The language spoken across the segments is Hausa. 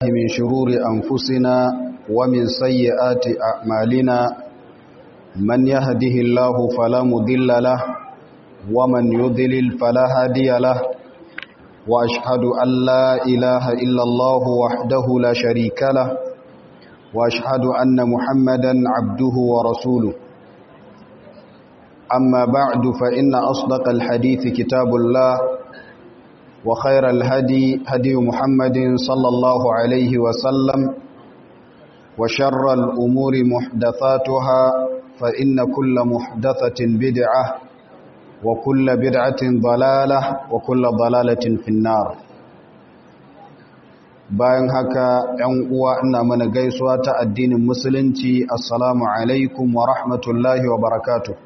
من شرور أنفسنا ومن سيئات أعمالنا من يهده الله فلا مضل له ومن يضلل فلا هادي له وأشهد أن لا إله إلا الله وحده لا شريك له وأشهد أن محمدا عبده ورسوله أما بعد فإن أصدق الحديث كتاب الله وخير الهدي هدي محمد صلى الله عليه وسلم وشر الأمور محدثاتها فإن كل محدثة بدعة وكل بدعة ضلالة وكل ضلالة في النار bayan haka ‘yan uwa ina mana gaisuwa ta addinin musulunci assalamu alaikum wa rahmatullahi wa barakatuh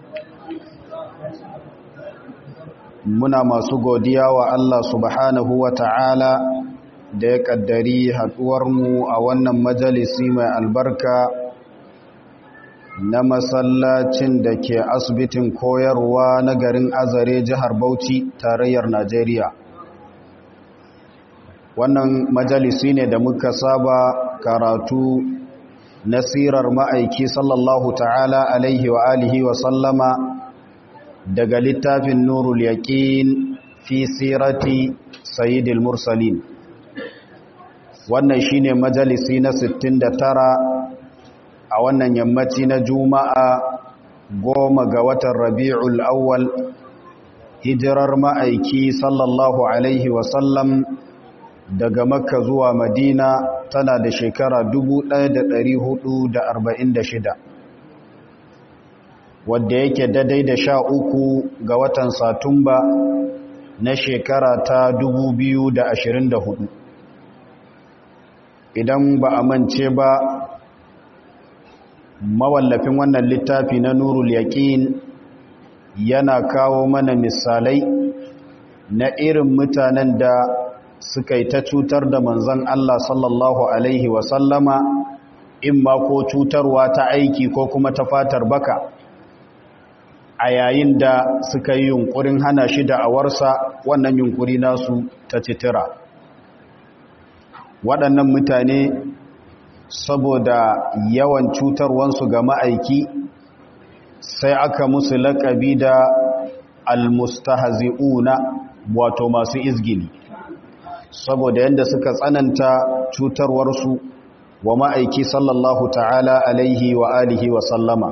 muna masu godiya wa Allah subhanahu wa ta'ala da ya ƙaddari haɗuwarmu a wannan majalisi mai albarka na masallacin da ke asibitin koyarwa na garin azare jihar Bauchi tarayyar Najeriya. Wannan majalisi ne da muka saba karatu na sirar ma'aiki sallallahu ta'ala alaihi wa alihi wa sallama daga littafin nurul yaqin fi sirati sayyidil mursalin wannan shine majalisi na 69 a wannan yammaci na juma'a goma ga watan rabi'ul awwal hijirar ma'aiki sallallahu alaihi wasallam daga makka zuwa madina tana da shekara 1446 wadda yake daidai da sha uku ga watan satumba na shekara ta 2024 idan ba a mance ba mawallafin wannan littafi na nurul yaƙin yana kawo mana misalai na irin mutanen da suka yi ta cutar da manzan Allah sallallahu Alaihi wasallama in ma ko cutarwa ta aiki ko kuma ta fatar baka a yayin da suka yi yunkurin hana shi da awarsa wannan yunkuri nasu ta citira waɗannan mutane saboda yawan cutarwansu ga ma'aiki sai aka musu laƙabi da almustahzi'una wato masu izgili saboda yadda suka tsananta cutarwarsu wa ma'aiki sallallahu ta'ala alaihi wa alihi wa sallama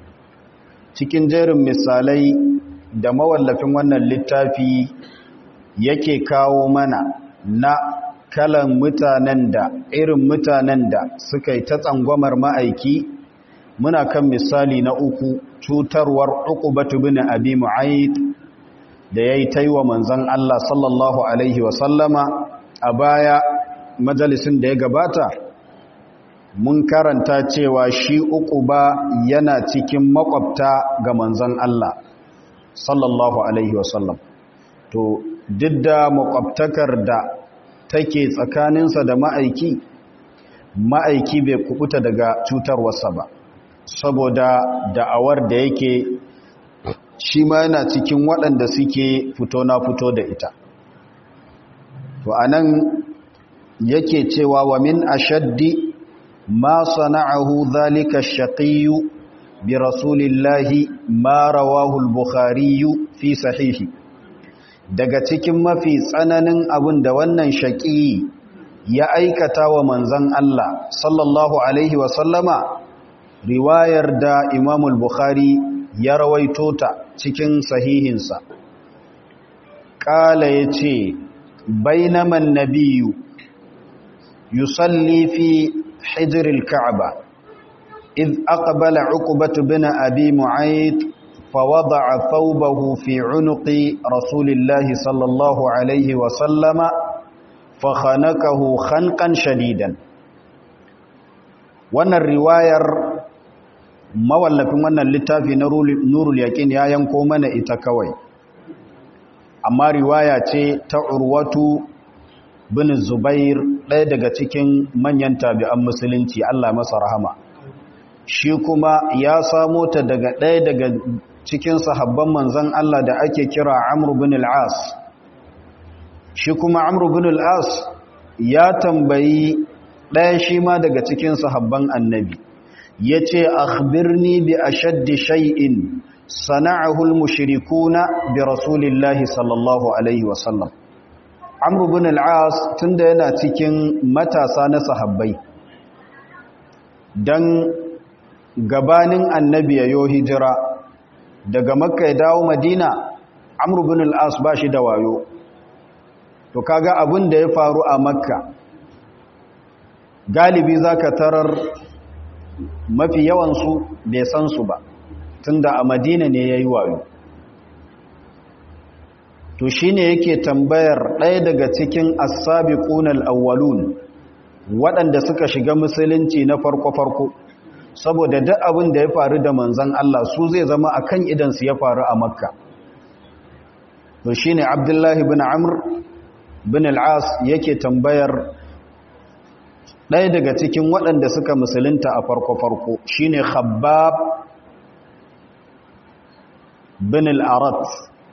cikin jerin misalai da mawallafin wannan littafi yake kawo mana na kalan mutanen da irin mutanen da suka yi ta tsangwamar ma'aiki muna kan misali na uku cutarwar uqubatu bin abi mu'ayyid da yayi taiwa manzon Allah sallallahu alaihi wa sallama a baya majalisin da ya gabata mun karanta cewa shi uquba yana cikin makwabta ga manzon Allah sallallahu alaihi wa sallam to duk da makwabtakar da take tsakaninsa da ma'aiki ma'aiki bai kubuta daga cutarwarsa ba saboda da'awar da yake shi ma yana cikin waɗanda suke fito na fito da ita to anan yake cewa wa min ashaddi ma sana'ahu dhalika ash-shaqiyyu bi rasulillahi ma rawahu al-bukhari fi sahihi daga cikin mafi tsananin abin da wannan shaƙi ya aikata wa manzan Allah sallallahu Alaihi wasallama riwayar da imamul Bukhari ya rawaito ta cikin sahihinsa ƙala ya ce bainaman nabiyu yusalli fi hijiril ka'aba إذ أقبل عقبة بن أبي معيط فوضع ثوبه في عنق رسول الله صلى الله عليه وسلم فخنقه خنقا شديدا wannan riwayar mawallafin wannan littafi na nurul yaqin ya yanko mana ita kawai amma riwaya ce ta urwatu bin zubair ɗaya daga cikin manyan tabi'an musulunci Allah masa rahama shi kuma ya samo ta daga ɗaya daga cikin sahabban manzan Allah da ake kira Amr bin al-As shi kuma Amr bin al-As ya tambayi ɗaya shi ma daga cikin sahabban annabi ya ce akhbirni bi ashaddi shay'in sana'ahu al-mushrikuna bi rasulillahi sallallahu alaihi wasallam amr ibn al-as tunda yana cikin matasa na sahabbai dan gabanin annabi yayo hijira daga makka ya dawo madina amr ibn al-as ba shi da wayo to kaga abin da ya faru a makka galibi zaka tarar mafi yawansu bai san su ba tunda a madina ne ya yi wayo to shi ne yake tambayar ɗaya daga cikin asabi ƙunar awwalun waɗanda suka shiga musulunci na farko-farko saboda duk abin da ya faru da manzan Allah su zai zama a kan idansu ya faru a makka to shi ne abdullahi bin amr bin al'as yake tambayar ɗaya daga cikin waɗanda suka musulunta a farko-farko shi ne khabbab bin al'arat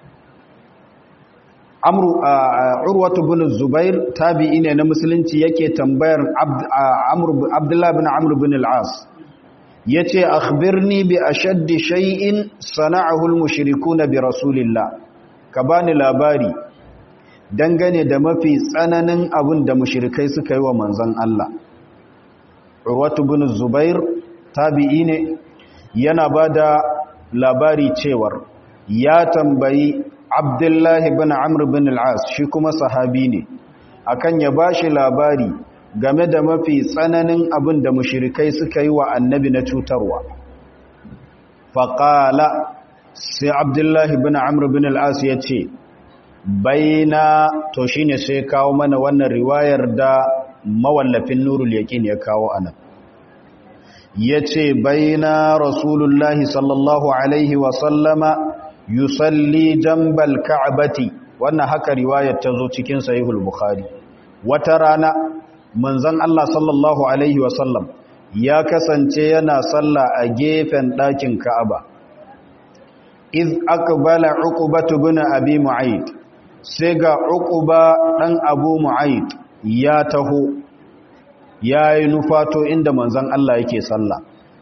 urwatu bin zubair tabi'i ne na musulunci yake tambayar abdullahi bin amur bin al'as ya ce akhbirni bi ashaddi shay'in sana'ahul mushrikuna bi rasulillah ka bani labari dangane da mafi tsananin abin da mushrikai suka yi wa manzon Allah urwatu bin zubair tabi'i ne yana bada labari cewar ya tambayi abdullahi bin amr bin al'as shi kuma sahabi ne akan ya bashi labari game da mafi tsananin abin da mushrikai suka yi wa annabi na cutarwa faƙala sai abdullahi bin amr bin al'as ya ce baina to shine sai kawo mana wannan riwayar da mawallafin nurul yaƙin ya kawo anan ya ce baina rasulullahi sallallahu alaihi wasallama yusalli jambal ka'abati wannan haka riwayar ta zo cikin sahihul bukhari wata rana manzon Allah sallallahu alaihi wasallam ya kasance yana sallah a gefen ɗakin ka'aba iz aqbala uqbatu bin abi mu'ayd sai ga uquba dan abu mu'ayd ya taho yayi nufato inda manzon Allah yake sallah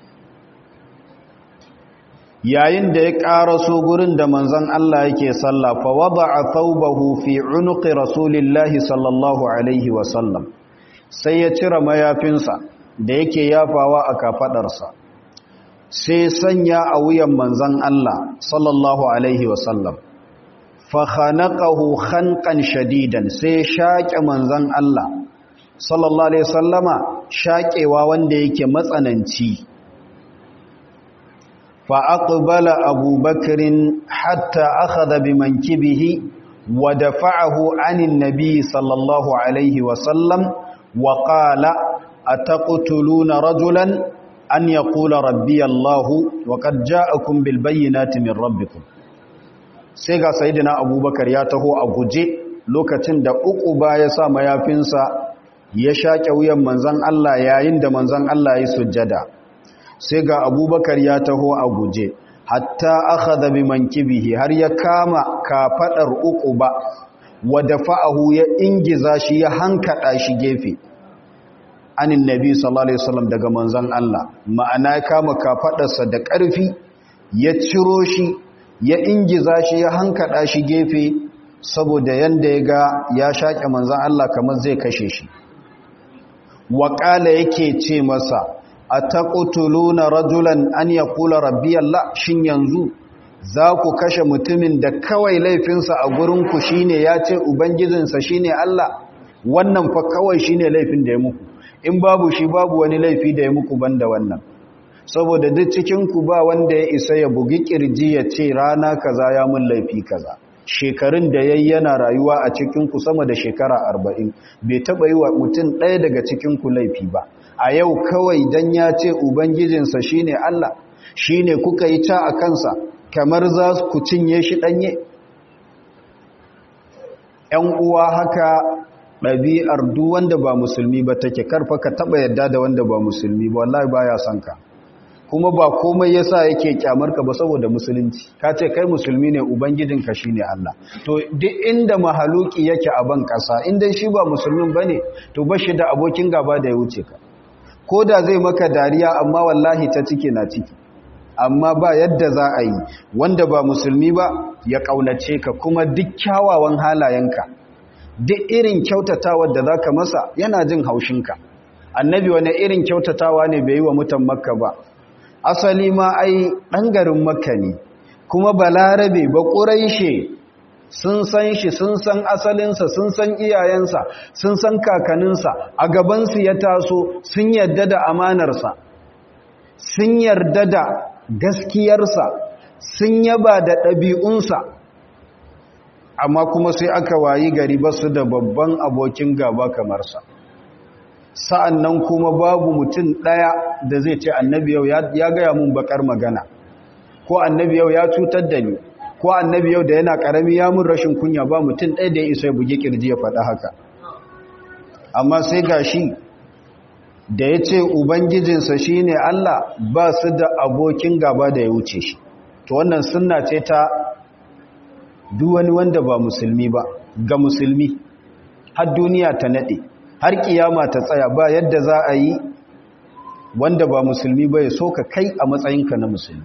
yayin da ya ƙaraso gurin da manzon Allah yake sallah fa wada'a thawbahu fi unuqi rasulillahi sallallahu alaihi wa sallam sai ya cire mayafinsa da yake yafawa a kafadarsa sai sanya a wuyan manzon Allah sallallahu alaihi wa sallam fa khanaqahu khanqan shadidan sai shaƙe manzon Allah sallallahu alaihi wasallama shaƙewa wanda yake matsananci فأقبل أبو بكر حتى أخذ بمنكبه ودفعه عن النبي صلى الله عليه وسلم وقال أتقتلون رجلا أن يقول ربي الله وقد جاءكم بالبينات من ربكم سيغا سيدنا أبو بكر ياته أبوجي lokacin da uku ba ya sa mayafinsa ya shaƙe wuyan manzan Allah yayin da manzan Allah ya sujjada sai ga abubakar ya taho a guje hatta aka zabi mankibihi har ya kama kafaɗar uku ba wadda fa'ahu ya ingiza shi ya hankaɗa shi gefe anin nabi sallallahu alaihi wasallam daga manzan Allah ma'ana ya kama kafaɗarsa da ƙarfi ya ciro shi ya ingiza shi ya hankaɗa shi gefe saboda yanda ya ga ya shaƙe manzan Allah kamar zai kashe shi waƙala yake ce masa a taƙutuluna rajulan an ya kula rabbi Allah shin yanzu za ku kashe mutumin da kawai laifinsa a gurinku shi ne ya ce ubangijinsa shi ne Allah wannan fa kawai shi ne laifin da ya muku in babu shi babu wani laifi da ya muku banda wannan saboda duk cikinku ba wanda ya isa ya bugi kirji ya ce rana kaza ya mun laifi kaza shekarun da yayi yana rayuwa a cikinku sama da shekara arba'in bai taɓa yi wa mutum ɗaya daga cikinku laifi ba a yau kawai dan ya ce ubangijinsa shine Allah shine kuka yi ta a kansa kamar za ku cinye shi ɗanye ‘yan uwa haka ɗabi'ar duk wanda ba musulmi ba take karfa ka taɓa yadda da wanda ba musulmi ba wallahi ba ya son ka kuma ba komai yasa yake kyamar ka ba saboda musulunci ka ce kai musulmi ne ubangijinka shine Allah to duk inda mahaluki yake a ban kasa inda shi ba musulmin bane to bashi da abokin gaba da ya wuce ka ko da zai maka dariya amma wallahi ta ciki na ciki amma ba yadda za a yi wanda ba musulmi ba ya kaunace ka kuma duk kyawawan halayenka duk irin kyautatawar da zaka masa yana jin haushinka annabi wani irin kyautatawa ne bai yi wa mutan makka ba asali ma ai ɗan garin makka ne kuma balarabe ba ƙuraishe sun san shi sun san asalinsa sun san iyayensa sun san kakaninsa a gabansu ya taso sun yarda da amanarsa sun yarda da gaskiyarsa sun yaba da ɗabi'unsa amma kuma sai aka wayi gari ba su da babban abokin gaba kamar sa sa'an nan kuma babu mutum ɗaya da zai ce annabi yau ya gaya mun bakar magana ko annabi yau ya cutar da ni ko annabi yau da yana ƙarami ya mun rashin kunya ba mutum ɗaya da ya isa ya buge ƙirji ya faɗa haka amma sai ga shi da ya ce ubangijinsa shi ne Allah ba su da abokin gaba da ya wuce shi to wannan sunna ce ta duwani wanda ba musulmi ba ga musulmi har duniya ta naɗe har kiyama ta tsaya ba yadda za a yi wanda ba musulmi ba ya so ka kai a matsayinka na musulmi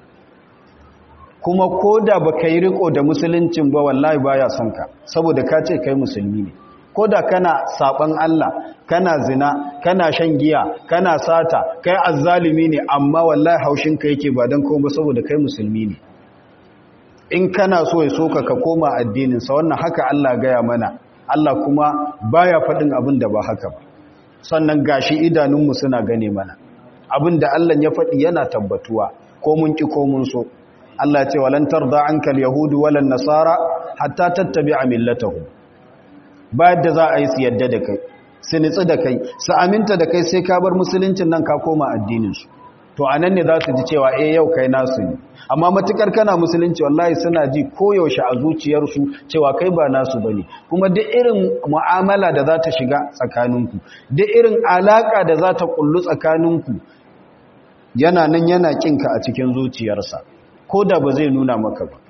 kuma ko da ba ka yi riko da musuluncin ba wallahi ba ya son ka saboda ka ce kai musulmi ne ko da kana saban Allah kana zina kana shan giya kana sata kai azzalimi ne amma wallahi haushin ka yake ba don kuma saboda kai musulmi ne in kana so ya soka ka koma addininsa wannan haka Allah gaya mana Allah kuma baya faɗin abin da ba haka ba sannan gashi idanunmu suna gane mana abin da Allah ya faɗi yana tabbatuwa ko mun ki ko mun so Allah ce walan tarda anka alyahudu walan nasara hatta tattabi'a millatahum ba yadda za a yi su yadda da kai su nitsi da kai su aminta da kai sai ka bar musuluncin nan ka koma addinin su to anan ne za su ji cewa eh yau kai nasu ne amma matukar kana musulunci wallahi suna ji koyaushe a zuciyarsu cewa kai ba nasu bane kuma duk irin mu'amala da za ta shiga tsakaninku duk irin alaka da za ta kullu tsakaninku yana nan yana kinka a cikin zuciyarsa ko da ba zai nuna maka ba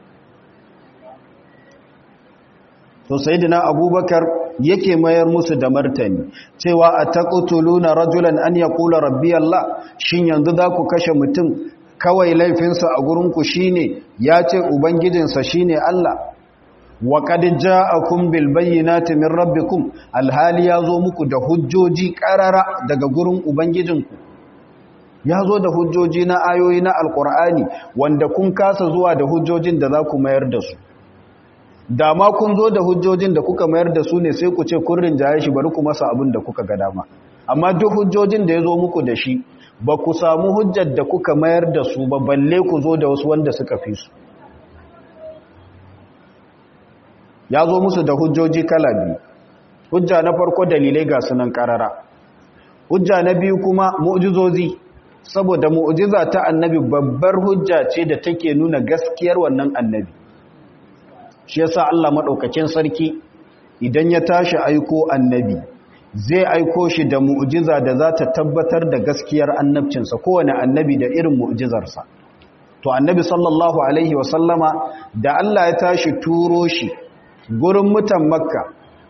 to sayyidina abubakar yake mayar musu da martani cewa ataqtuluna rajulan an yaqula rabbi allah shin yanzu za ku kashe mutum kawai laifinsa a gurinku shine ya ce ubangijinsa shine allah wa qad ja'akum bil bayyinati min rabbikum alhali yazo muku da hujjoji karara daga gurin ubangijinku yazo da hujjoji na ayoyi na alqur'ani wanda kun kasa zuwa da hujjojin da za ku mayar da su da ma kun zo da hujjojin da kuka mayar da su ne sai ku ce kun rinjaye shi bari ku masa abin da kuka ga dama amma duk hujjojin da ya zo muku da shi ba ku samu hujjar da kuka mayar da su ba balle ku zo da wasu wanda suka fi su ya zo musu da hujjoji kala biyu hujja na farko dalilai ga sunan karara hujja na biyu kuma mu'jizozi saboda mu'jiza ta annabi babbar hujja ce da take nuna gaskiyar wannan annabi shi yasa Allah madaukakin sarki idan ya tashi aiko annabi zai aiko shi da mu'jiza da za ta tabbatar da gaskiyar annabcinsa kowane annabi da irin mu'jizarsa to annabi sallallahu alaihi wasallama da Allah ya tashi turo shi gurin mutan makka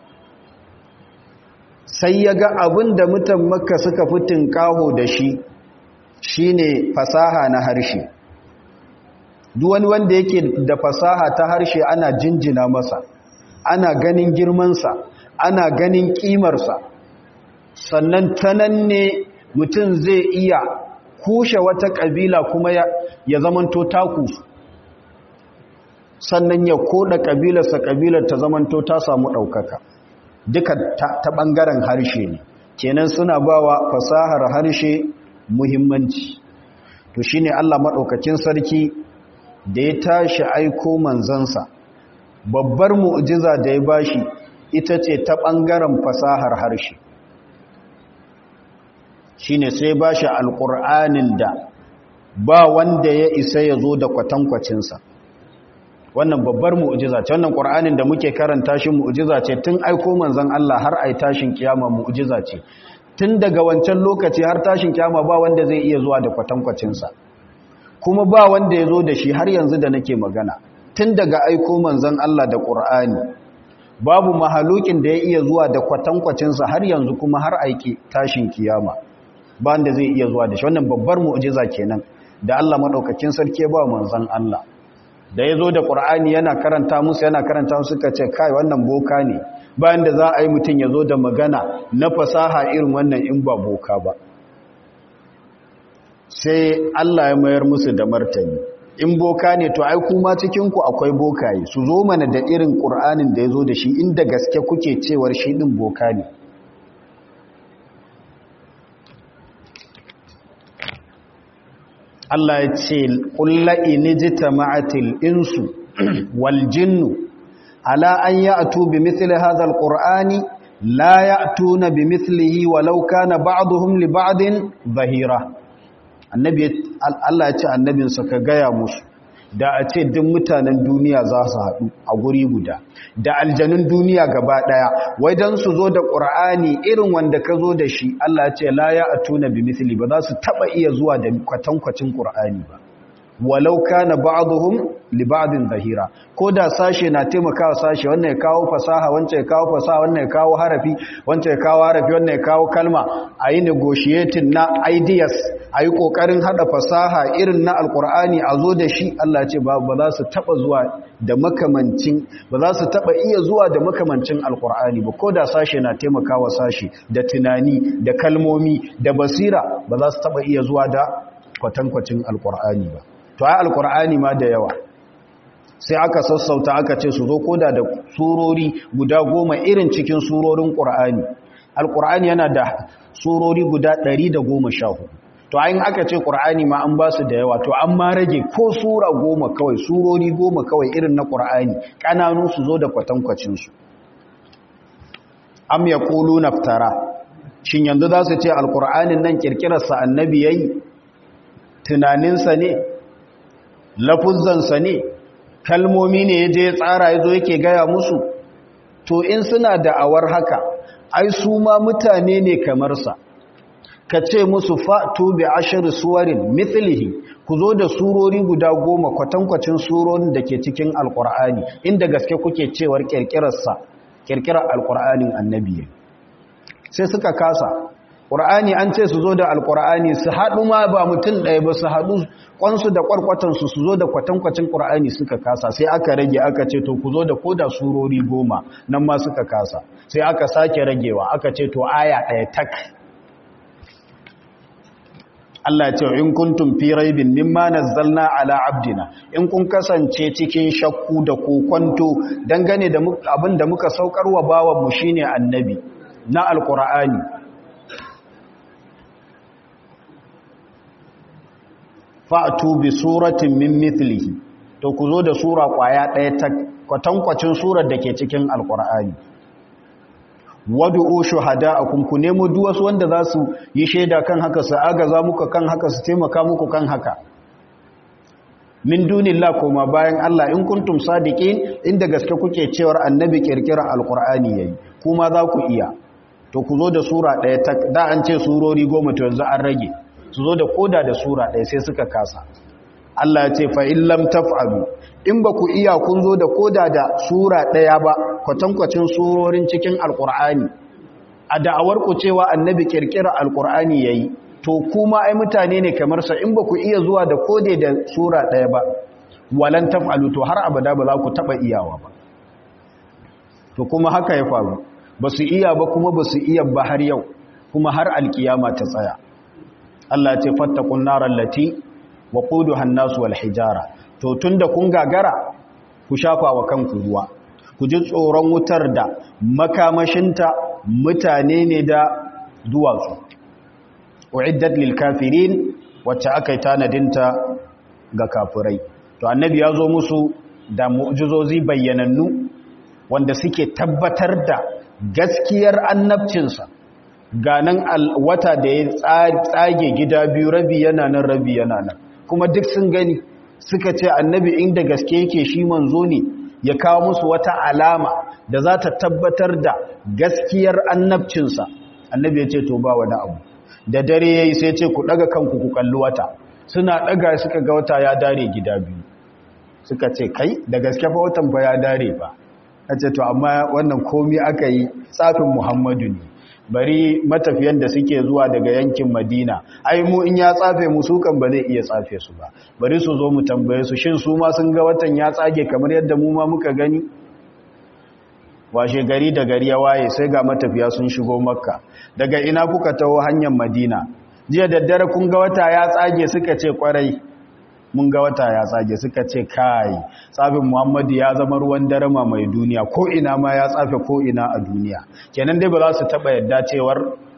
sai ya ga abin da mutan makka suka fi tinkaho da shi shine fasaha na harshe duk wani wanda yake da fasaha ta harshe ana jinjina masa ana ganin girmansa ana ganin kimarsa sannan ta nan ne mutum zai iya kushe wata ƙabila kuma ya, ya zamanto taku sannan ya koda ƙabilarsa ƙabilar ta zamanto ta samu ɗaukaka duka ta, ta ɓangaren harshe ne kenan suna bawa fasahar harshe muhimmanci to shine Allah maɗaukacin sarki da ya tashi aiko manzansa babbar mu'jiza da ya bashi ita ce ta ɓangaren fasahar harshe shine sai bashi alƙur'anin da ba wanda ya isa ya zo da kwatankwacinsa wannan babbar mu'jiza ce wannan ƙur'anin da muke karanta shi mu'jiza ce tun aiko manzan Allah har ai tashin kiyama mu'jiza ce tun daga wancan lokaci har tashin kyama ba wanda zai iya zuwa da kwatankwacinsa kuma ba wanda ya zo da shi har yanzu da nake magana tun daga aiko manzan Allah da ƙur'ani babu mahalukin da ya iya zuwa da kwatankwacinsa har yanzu kuma har aiki tashin kiyama ba wanda zai iya zuwa da shi wannan babbar mu'jiza kenan da Allah madaukakin sarki ya ba manzan Allah da ya zo da ƙur'ani yana karanta musu yana karanta musu suka ce kai wannan boka ne bayan da za a yi mutum ya zo da magana na fasaha irin wannan in ba boka ba sai Allah ya mayar musu da martani in boka ne to ai kuma cikinku akwai bokaye su zo mana da irin ƙur'anin da ya zo da shi inda gaske kuke cewar shi ɗin boka ne Allah ya ce ƙulla inijita ma'atil insu wal jinnu ala an ya'tu bi mithli hadha alqur'ani la ya'tuna bi mithlihi walau kana ba'dhum li ba'din zahira annabi Allah ya ce annabinsa ka gaya musu da a ce duk mutanen duniya za su haɗu a guri guda da aljanun duniya gaba ɗaya wai don su zo da ƙur'ani irin wanda ka zo da shi Allah ya ce la ya atuna bi misli ba za su taɓa iya zuwa da kwatankwacin ƙur'ani ba walau kana ba'dhum li ba'din zahira ko da sashe na taimakawa sashe wannan ya kawo fasaha wancan ya kawo fasaha wannan ya kawo harafi wancan ya kawo harafi wannan ya kawo kalma ayi negotiating na ideas ayi kokarin hada fasaha irin na alqur'ani a zo da shi Allah ya ce ba za su taba zuwa da makamancin ba za su taba iya zuwa da makamancin alqur'ani ba ko da sashe na taimakawa sashe da tunani da kalmomi da basira ba za su taba iya zuwa da kwatankwacin alqur'ani ba to ai alkur'ani ma da yawa sai aka sassauta aka ce su zo koda da surori guda goma irin cikin surorin qur'ani alkur'ani yana da surori guda 114 to ayin aka ce qur'ani ma an ba su da yawa to an ma rage ko sura goma kawai surori goma kawai irin na qur'ani kananu su zo da kwatankwacin su am yaquluna naftara shin yanzu za su ce alkur'anin nan kirkirarsa annabi yayi tunaninsa ne lafuzzansa ne kalmomi ne ya je tsara ya zo yake gaya musu to in suna da'awar haka ai su ma mutane ne kamar sa ka ce musu fa'tu bi ashir suwarin mithlihi ku zo da surori guda goma kwatankwacin surorin da ke cikin alkur'ani inda gaske kuke cewar kirkirarsa kirkirar alkur'anin annabi sai suka kasa ƙur'ani an ce su zo da alƙur'ani su haɗu ma ba mutum ɗaya ba su haɗu ƙwansu da ƙwarƙwatansu su zo da kwatankwacin ƙur'ani suka kasa sai aka rage aka ce to ku zo da koda surori goma nan ma suka kasa sai aka sake ragewa aka ce to aya ɗaya tak Allah ce in kuntum fi raibin mimma nazzalna ala abdina in kun kasance cikin shakku da kokonto dangane da abin da muka saukar wa bawan mu shine annabi na alqur'ani fa'atu bi suratin min mithlihi to ku zo da sura kwaya ɗaya ta kwatankwacin surar da ke cikin alqur'ani wadu'u shuhada'akum ku nemo duk wasu wanda za su yi shaida kan haka su agaza muku kan haka su taimaka muku kan haka min dunillah koma bayan Allah in kuntum sadiqin inda gaske kuke cewar annabi kirkira alqur'ani yayi kuma za ku iya to ku zo da sura ɗaya ta da an ce surori goma to yanzu an rage su zo da koda da sura ɗaya sai suka kasa Allah ya ce fa in lam taf'alu in ba ku iya kun zo da koda da sura ɗaya ba kwatankwacin surorin cikin alkur'ani a da'awar ku cewa annabi kirkira alkur'ani yayi to kuma ai mutane ne kamar sa in ba ku iya zuwa da kode da sura ɗaya ba walan taf'alu to har abada ba za ku taba iyawa ba to kuma haka ya faru ba su iya ba kuma ba su iya ba har yau kuma har alkiyama ta tsaya Allah ya ce fattakun narar lati wa quduha an-nas wal hijara to tunda kun gagara ku shafa wa kanku ruwa ku ji tsoron wutar da makamashinta mutane ne da duwatsu uiddat lil kafirin wacce aka yi tanadinta ga kafirai to annabi ya zo musu da mu'jizozi bayyanannu wanda suke tabbatar da gaskiyar annabcinsa ganan wata da ya tsage gida biyu rabi yana nan rabi yana nan kuma duk sun gani suka ce annabi inda gaske yake shi manzo ne ya kawo musu wata alama da za ta tabbatar da gaskiyar annabcinsa annabi ya ce to ba wani abu da dare yayi sai ce ku daga kanku ku kalli wata suna daga suka ga wata ya dare gida biyu suka ce kai da gaske fa watan fa ya dare ba ce to amma wannan komi aka yi tsafin muhammadu ne bari matafiyan da suke zuwa daga yankin madina ai mu in ya tsafe mu su kan ba zai iya tsafe su ba bari su zo mu tambaye su shin su ma sun ga watan ya tsage kamar yadda mu ma muka gani washe gari da gari ya waye sai ga matafiya sun shigo makka daga ina kuka taho hanyar madina jiya daddare kun ga wata ya tsage suka ce kwarai mun ga wata ya tsage suka ce kai tsafin muhammadu ya zama ruwan darama mai duniya ko ina ma ya tsafe ko ina a duniya kenan dai ba za su taba yadda cewar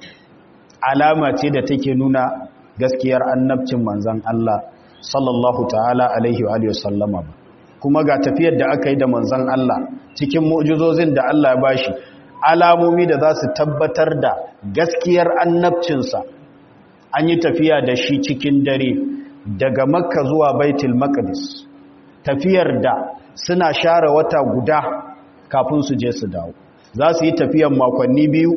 alama ce da take nuna gaskiyar annabcin manzan Allah sallallahu ta'ala alaihi wa sallama ba kuma ga tafiyar da aka yi da manzan Allah cikin mu'jizozin da Allah ya bashi alamomi da za su tabbatar da gaskiyar annabcinsa an yi tafiya da shi cikin dare daga makka zuwa baitul maqdis tafiyar da suna share wata guda kafin su je su dawo za su yi tafiyan makonni biyu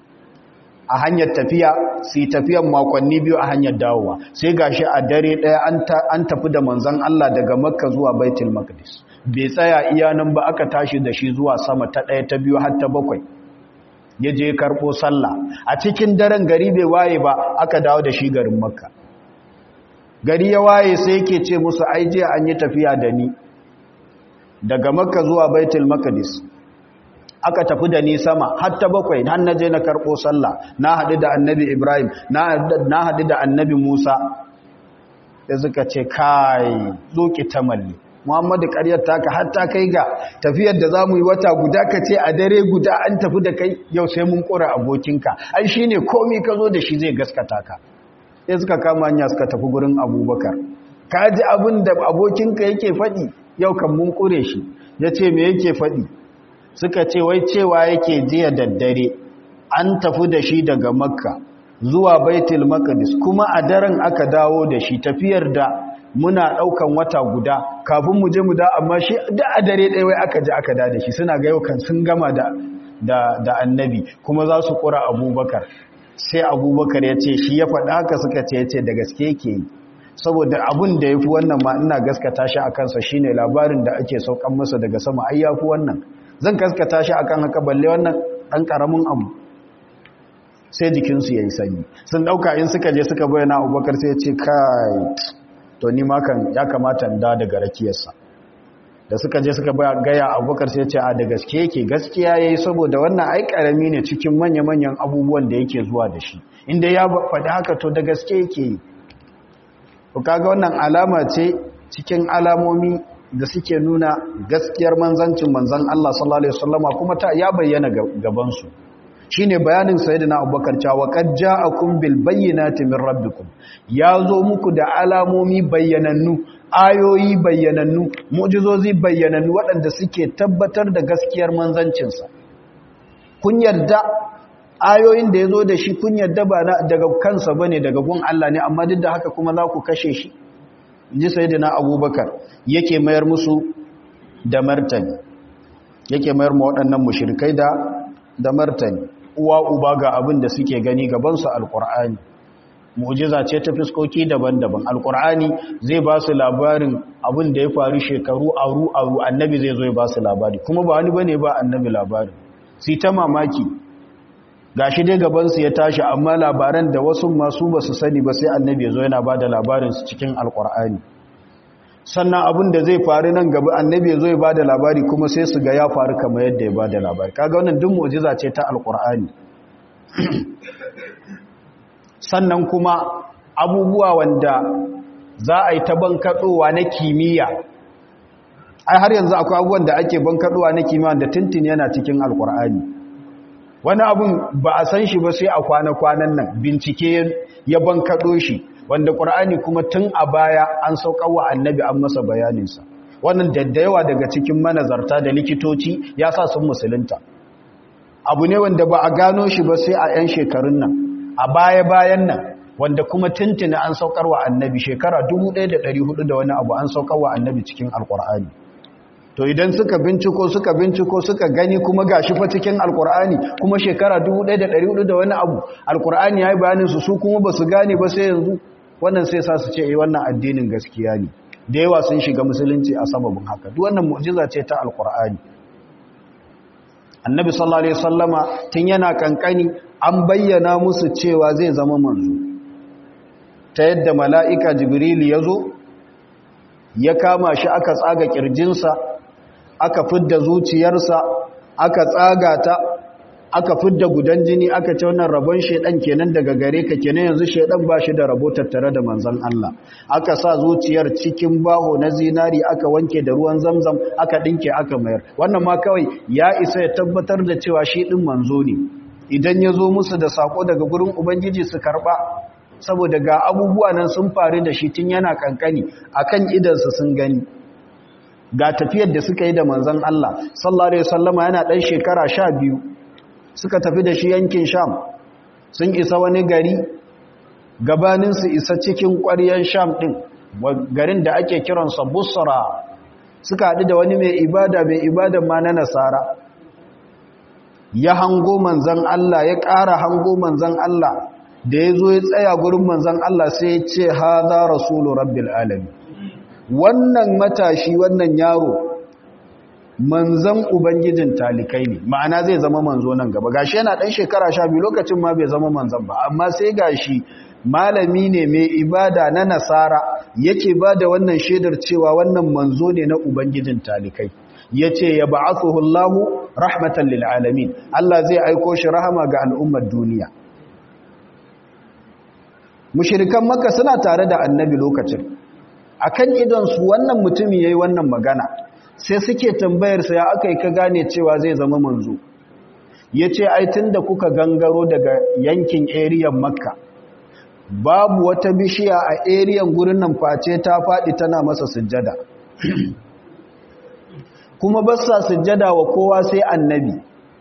a hanyar tafiya su yi tafiyan makonni biyu a hanyar dawowa sai gashi a dare ɗaya an tafi da manzon Allah daga makka zuwa baitul maqdis bai tsaya iya nan ba aka tashi da shi zuwa sama ta ɗaya ta biyu har ta bakwai ya je karɓo sallah a cikin daren gari bai waye ba aka dawo da shi garin makka gari ya waye sai yake ce musu ai je an yi tafiya da ni daga makka zuwa baitul maqdis aka tafi da ni sama har ta bakwai har na je na karɓo sallah na haɗu da annabi ibrahim na haɗu da annabi musa da suka ce kai zo ki tamalli muhammadu ƙaryar taka har ta kai ga tafiyar da za mu yi wata guda ka ce a dare guda an tafi da kai yau sai mun ƙura abokinka ai shi ne komi ka zo da shi zai gaskata ka sai suka kama hanya suka tafi gurin abubakar ka ji abin da abokinka yake faɗi yau kan mun ƙure shi ya ce me yake faɗi suka ce wai cewa yake jiya daddare an tafi da shi daga makka zuwa baitul maqdis kuma a daren aka dawo da shi tafiyar da muna daukan wata guda kafin mu je mu da amma shi da a dare ɗaya wai aka ji aka da da shi suna ga yau kan sun gama da da da annabi kuma za su kura abubakar sai abubakar ya ce shi ya faɗa haka suka ce ya ce da gaske yake yi saboda abin da ya fi wannan ma ina gaskata shi a kansa shine labarin da ake saukan masa daga sama ai ya fi wannan zan gaskata shi akan haka balle wannan ɗan ƙaramin abu sai jikinsu ya yi sanyi sun ɗauka in suka je suka bayyana abubakar sai ya ce kai to ni makan ya kamata da daga rakiyarsa da suka je suka gaya abubakar sai ya ce a da gaske yake gaskiya ya yi saboda wannan ai ƙarami ne cikin manya-manyan abubuwan da yake zuwa da shi inda ya faɗi haka to da gaske yake yi kaga wannan alama ce cikin alamomi da suke nuna gaskiyar manzancin manzan Allah sallallahu alaihi wasallama kuma ta ya bayyana gaban su shine bayanin sayyidina Abubakar cewa qad ja'akum bil bayyinati min rabbikum yazo muku da alamomi bayyanannu ayoyi bayyanannu mu'jizozi bayyanannu waɗanda suke tabbatar da gaskiyar manzancin sa kun yarda ayoyin da yazo da shi kun yarda ba daga kansa bane daga gun Allah ne amma duk da haka kuma za ku kashe shi ji sayidina abubakar yake mayar musu da martani yake mayar ma waɗannan mushrikai da da martani uwa uba ga abin da suke gani gabansu alkur'ani mu'jiza ce ta fiskoki daban-daban alkur'ani zai ba su labarin abin da ya faru shekaru aru aru annabi zai zo ya ba su labari kuma ba wani bane ba annabi labarin sai ta mamaki gashi dai gabansu ya tashi amma labaran da wasu masu ba su sani ba sai annabi ya zo yana ba da labarinsu cikin alkur'ani sannan abin da zai faru nan gaba annabi ya zo ya ba da labari kuma sai su ga ya faru kamar yadda ya ba da labari kaga wannan duk mu'jiza ce ta alkur'ani sannan kuma abubuwa wanda za a yi ta bankaɗowa na kimiyya ai har yanzu akwai abubuwan da ake bankaɗowa na kimiyya da tintin yana cikin alkur'ani wani abun ba a san shi ba sai a kwana-kwanan nan bincike ya bankaɗo shi wanda ƙur'ani kuma tun a baya an wa annabi an masa bayaninsa wannan daddayawa daga cikin manazarta da likitoci ya sa sun musulunta abu ne wanda ba a gano shi ba sai a 'yan shekarun nan a baya-bayan nan wanda kuma tuntuni an wa annabi shekara 1400 da wani abu an wa annabi cikin alƙur'ani to idan suka binciko suka binciko suka gani kuma gashi fa cikin alkur'ani kuma shekara 1400 da wani abu alkur'ani yayi bayanin su su kuma basu gane ba sai yanzu wannan sai sa su ce eh wannan addinin gaskiya ne da yawa sun shiga musulunci a sababin haka duk wannan mu'jiza ce ta alkur'ani annabi sallallahu alaihi wasallama tun yana kankani an bayyana musu cewa zai zama manzo ta yadda mala'ika jibril ya zo ya kama shi aka tsaga kirjinsa aka fidda zuciyarsa aka tsaga ta aka fidda gudan jini aka ce wannan rabon shedan kenan daga gare ka kenan yanzu shedan ba shi da rabo tattare da manzon Allah aka sa zuciyar cikin baho na zinari aka wanke da ruwan zamzam aka dinke aka mayar wannan ma kawai ya isa ya tabbatar da cewa shi din manzo ne idan ya zo musu da sako daga gurin ubangiji su karba saboda ga abubuwa nan sun faru da shi tun yana kankani akan idansa sun gani ga tafiyar da suka yi da manzon Allah sallallahu alaihi wasallama yana dan shekara 12 suka tafi da shi yankin Sham sun isa wani gari gabanin su isa cikin ƙwaryen Sham din garin da ake kiransa Busra suka haɗu da wani mai ibada mai ibadan ma na Nasara ya hango manzon Allah ya ƙara hango manzon Allah da ya zo ya tsaya gurin manzan Allah sai ya ce haza rasulu rabbil alami wannan matashi wannan yaro manzan ubangijin talikai ne ma'ana zai zama manzo nan gaba gashi yana dan shekara sha biyu lokacin ma bai zama manzan ba amma sai gashi malami ne mai ibada na nasara yake ba da wannan shaidar cewa wannan manzo ne na ubangijin talikai ya ce ya ba'athuhu Allahu rahmatan lil alamin Allah zai aiko shi rahama ga al'ummar duniya mushirikan maka suna tare da annabi lokacin akan idonsu wannan mutumi yayi wannan magana sai suke tambayar sa ya akai ka gane cewa zai zama manzo yace ai tunda kuka gangaro daga yankin area makka babu wata bishiya a area gurin nan face ta fadi tana masa sujjada kuma ba sa sujjada wa kowa sai annabi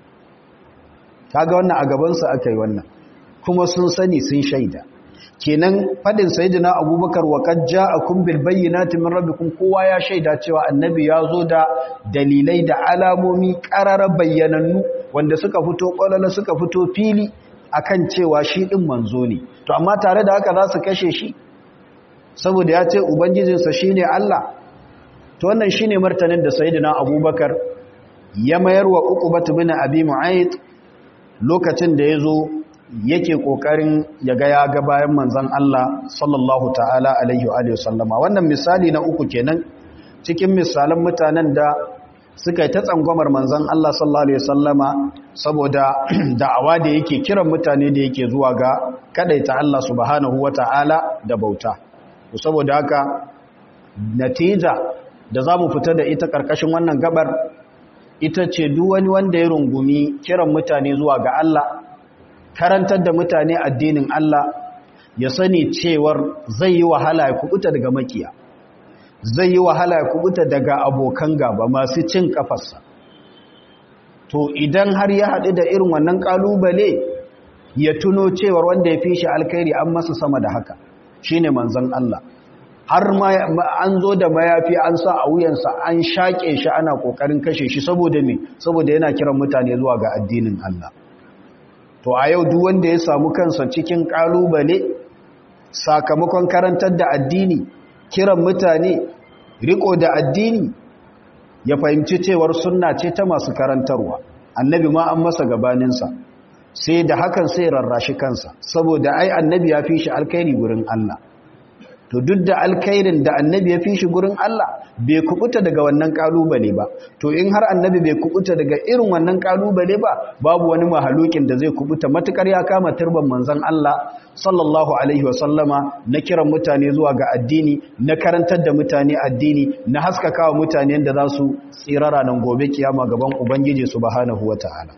kaga wannan a gaban sa akai wannan kuma sun sani sun shaida kenan fadin sayyidina abubakar wa qad ja'akum bil bayyinati min rabbikum kowa ya shaida cewa annabi ya zo da dalilai da alamomi qarara bayyanannu wanda suka fito kwalala suka fito fili akan cewa shi din manzo ne to amma tare da haka za su kashe shi saboda ya ce ubangijinsa shine Allah to wannan shine martanin da sayyidina abubakar ya mayar wa uqbat bin abi mu'ayth lokacin da yazo yake kokarin ya ga ya ga bayan manzon Allah sallallahu ta'ala alaihi wa sallama wannan misali na uku kenan cikin misalan mutanen da suka yi ta tsangwamar manzon Allah sallallahu alaihi sallama saboda da'awa da yake kiran mutane da yake zuwa ga kadaita Allah subhanahu wa ta'ala da bauta saboda haka natija da za mu fita da ita karkashin wannan gabar ita ce duk wani wanda ya rungumi kiran mutane zuwa ga Allah karantar da mutane addinin Allah ya sani cewar zai yi wahala ya kubuta daga makiya zai yi wahala ya kubuta daga abokan gaba masu cin kafarsa to idan har ya haɗu da irin wannan ƙalubale ya tuno cewar wanda ya fi shi alkhairi an masa sama da haka shine manzon Allah har an zo da mayafi an sa a wuyansa an shaƙe shi ana ƙoƙarin kashe shi saboda me saboda yana kiran mutane zuwa ga addinin Allah to a yau duk wanda ya samu kansa cikin kalubale sakamakon karantar da addini kiran mutane riko da addini ya fahimci cewar sunna ce ta masu karantarwa annabi ma an masa gabaninsa sai da hakan sai rarrashi kansa saboda ai annabi ya fi shi alkhairi gurin Allah to duk da alkhairin da annabi ya fi shi gurin Allah bai kubuta daga wannan kalubale ba to in har annabi bai kubuta daga irin wannan kalubale ba babu wani mahalukin da zai kubuta matukar ya kama turban manzon Allah sallallahu alaihi wa sallama na kiran mutane zuwa ga addini na karantar da mutane addini na haskakawa mutane da za su tsirara nan gobe kiyama gaban ubangiji subhanahu wataala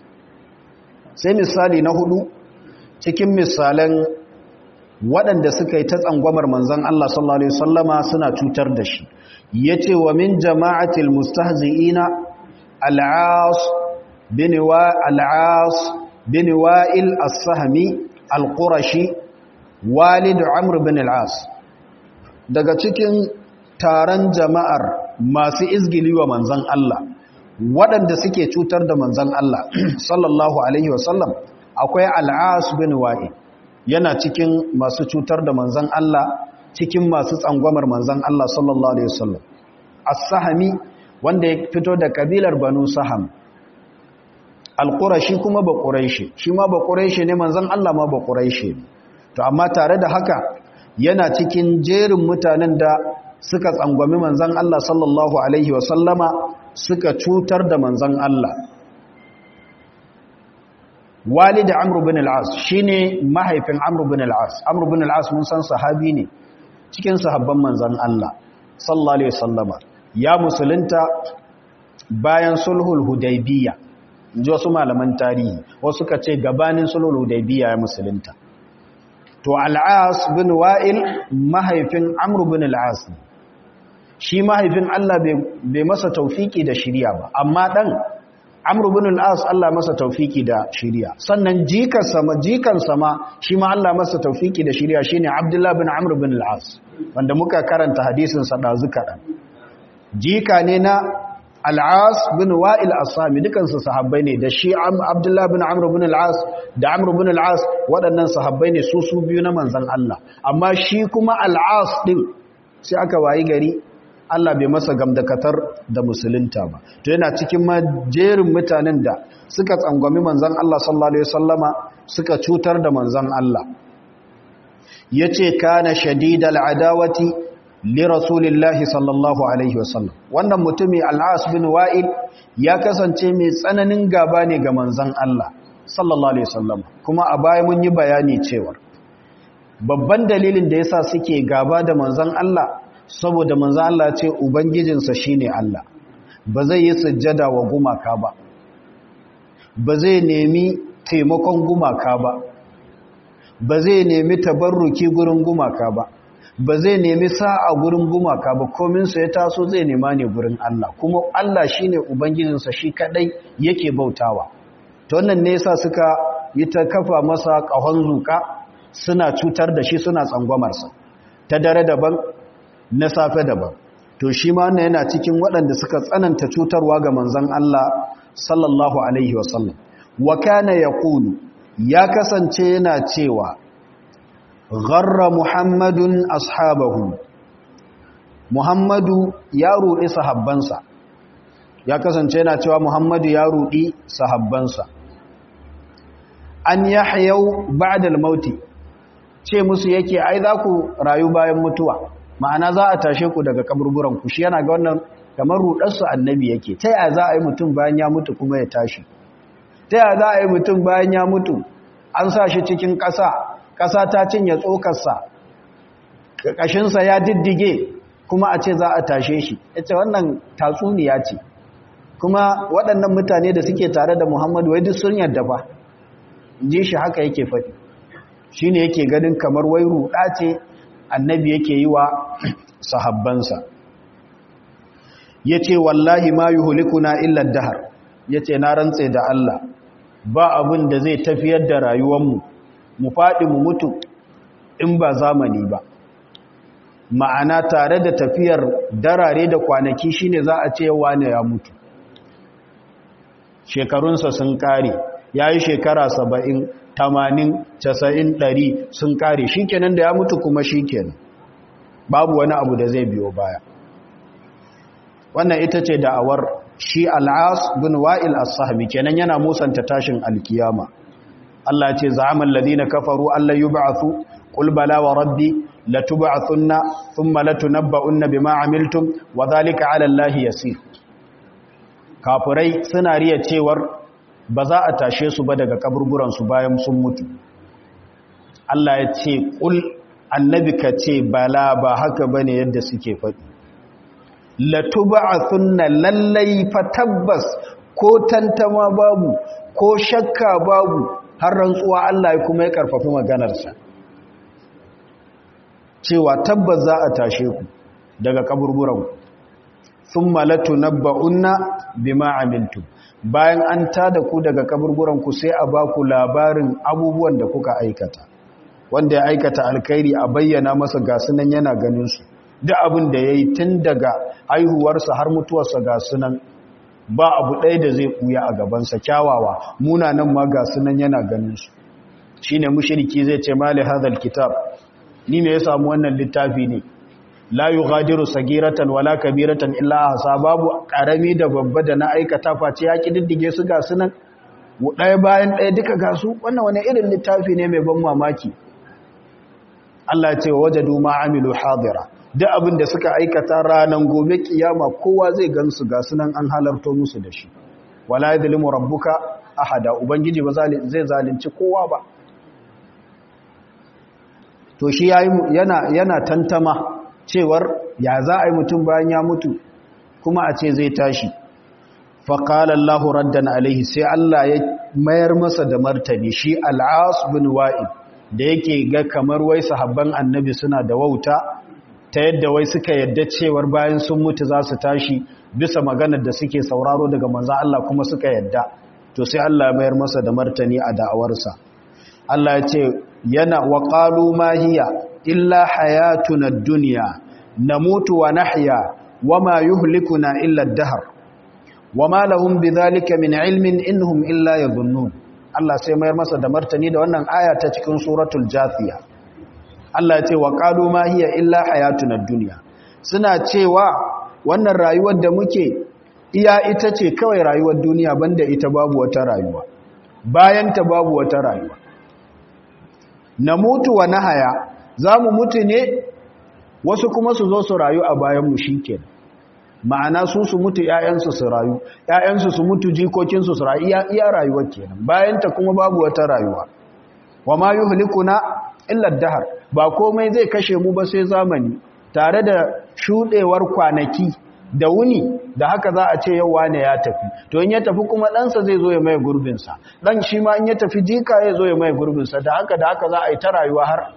sai misali na hudu cikin misalan waɗanda suka yi ta tsangwamar manzan Allah sallallahu Alaihi wasallama suna cutar da shi ya ce wa min jama'atil mustahzi'ina al'as bin wa'il as-sahmi al-qurashi walid amr bin al'as daga cikin taron jama'ar masu izgili wa manzan Allah waɗanda suke cutar da manzan Allah sallallahu alaihi wasallam akwai al'as bin wa'i yana cikin masu cutar da manzan Allah cikin masu tsangwamar manzan Allah sallallahu alaihi wasallam as-sahami wanda ya fito da kabilar banu saham al-qurashi kuma ba quraishi shi ma ba quraishi ne manzan Allah ma ba quraishi ne to amma tare da haka yana cikin jerin mutanen da suka tsangwami manzan Allah sallallahu alaihi wasallama suka cutar da manzan Allah walid amr bin al-as shine mahaifin amr bin al-as amr bin al-as mun san sahabi ne cikin sahabban manzan Allah sallallahu alaihi wasallama ya musulunta bayan sulhul hudaybiyya inji wasu malaman tarihi wasu ka ce gabanin sulhul hudaybiyya ya musulunta to al-as bin wa'il mahaifin amr bin al-as shi mahaifin Allah bai masa taufiki da shiriya ba amma dan amr bin al-as Allah masa taufiki da shiriya sannan jikansa ma jikansa ma shi ma Allah masa taufiki da shiriya shine abdullah bin amr bin al-as wanda muka karanta hadisin sa dazu kadan jika ne na al-as bin wa'il as-sami dukan su sahabbai ne da shi abdullah bin amr bin al-as da amr bin al-as waɗannan sahabbai ne su su biyu na manzon Allah amma shi kuma al-as din sai aka wayi gari Allah bai masa gamdakatar da musulunta ba to yana cikin majerin mutanen da suka tsangwami manzon Allah sallallahu alaihi wasallama suka cutar da manzon Allah yace kana shadidal adawati li rasulillahi sallallahu alaihi wasallam wannan mutumi al-As bin Wa'il ya kasance mai tsananin gaba ne ga manzon Allah sallallahu alaihi wasallam kuma a baya mun yi bayani cewa babban dalilin da yasa suke gaba da manzon Allah saboda manzo Allah ce ubangijinsa shine Allah ba zai yi sujjada wa gumaka ba ba zai nemi taimakon gumaka ba ba zai nemi tabarruki gurin gumaka ba ba zai nemi sa'a gurin gumaka ba komin sa ya taso zai nema ne gurin Allah kuma Allah shine ubangijinsa shi kadai yake bautawa to wannan ne yasa suka yi ta kafa masa kahon zuka suna cutar da shi suna tsangwamarsa ta dare daban na safe daban to shi ma wannan yana cikin waɗanda suka tsananta cutarwa ga manzon Allah sallallahu alaihi wasallam wa kana yaqulu ya kasance yana cewa gharra muhammadun ashabahu muhammadu ya rudi sahabbansa ya kasance yana cewa muhammadu ya rudi sahabbansa an yahyau ba'da al-mauti ce musu yake ai za ku rayu bayan mutuwa ma'ana za a tashe ku daga kaburburan ku shi yana ga wannan kamar rudarsu annabi yake ta yaya za a yi mutum bayan ya mutu kuma ya tashi ta yaya za a yi mutum bayan ya mutu an sa shi cikin ƙasa ƙasa ta cinye tsokarsa ƙashinsa ya diddige kuma a ce za a tashe shi ya ce wannan tatsuniya ce kuma waɗannan mutane da suke tare da muhammadu wai duk sun yarda ba ji shi haka yake faɗi shi ne yake ganin kamar wai ruɗa ce annabi yake yi wa sahabbansa ya ce wallahi ma yi hulikuna illar dahar ya ce na rantse da Allah ba abin da zai tafiyar da rayuwanmu mu faɗi mu mutu in ba zamani ba ma'ana tare da tafiyar darare da kwanaki shine za a ce wane ya mutu shekarunsa sun kare ya yi shekara saba'in tamanin casa'in ɗari sun kare shi kenan da ya mutu kuma shi kenan babu wani abu da zai biyo baya wannan ita ce da'awar shi al'as bin wa'il as-sahbi kenan yana musanta tashin alkiyama Allah ce za'amal ladina kafaru Allah yub'athu qul bala wa rabbi latub'athunna thumma latunabba'unna bima amiltum wa dhalika 'ala Allahi yasir kafirai suna riya cewar ba za a tashe su ba daga kaburburan su bayan sun mutu Allah ya ce qul annabi ka ce bala ba haka bane yadda suke faɗi latub'athunna lallai fa tabbas ko tantama babu ko shakka babu har rantsuwa Allah ya kuma ya karfafi maganarsa cewa tabbas za a tashe ku daga kaburburan thumma latunabba'unna bima amiltum bayan an tada ku daga kaburburan ku sai a ba ku labarin abubuwan da kuka aikata wanda ya aikata alkhairi a bayyana masa gasunan yana ganin su duk abin da ya yi tun daga haihuwarsa har mutuwarsa ga sunan ba abu ɗaya da zai ɓuya a gabansa kyawawa munanan ma ga sunan yana ganinsu shi ne mushiriki zai ce mali hadal kitab ni me ya samu wannan littafi ne la yughadiru sagiratan wala kabiratan illa ahsa babu karami da babba da na aikata face ya kididdige su ga sunan ɗaya bayan ɗaya duka ga su wannan wani irin littafi ne mai ban mamaki Allah ya ce wajadu ma amilu hadira duk abin da suka aikata ranan gobe kiyama kowa zai gansu ga sunan an halarto musu da shi wala yadhlimu rabbuka ahada ubangiji ba zai zalunci kowa ba to shi yana yana tantama cewar ya za a yi mutum bayan ya mutu kuma a ce zai tashi faƙalar Allahu raddan alaihi sai Allah ya mayar masa da martani shi al'as bin wa'id da yake ga kamar wai sahabban annabi suna da wauta ta yadda wai suka yadda cewar bayan sun mutu za su tashi bisa maganar da suke sauraro daga manzan Allah kuma suka yadda to sai Allah ya mayar masa da martani a da'awarsa Allah ya ce yana wa qalu ma hiya illa hayatuna ad-dunya namutu wa nahya wama yuhlikuna illa ad-dahr wama lahum bidhalika min ilmin innahum illa yadhunnun Allah sai mayar masa da martani da wannan aya ta cikin suratul jathiya Allah ya ce wa qalu ma hiya illa hayatuna ad-dunya suna cewa wannan rayuwar da muke iya ita ce kawai rayuwar duniya banda ita babu wata rayuwa bayan ta babu wata rayuwa na mutu wa nahaya za mu mutu ne wasu kuma su zo su rayu a bayanmu shi ke ma'ana su su mutu ‘ya'yansu su rayu ‘ya'yansu su mutu jikokinsu su rayu iya rayuwa kenan bayanta kuma babu wata rayuwa wa ma yi hulikuna illar dahar ba komai zai kashe mu ba sai zamani tare da shuɗewar kwanaki da wuni da haka za a ce yau wane ya tafi to in ya tafi kuma ɗansa zai zo ya mai gurbinsa ɗan shi ma in ya tafi jika ya zo ya mai gurbinsa da haka da haka za a yi ta rayuwa har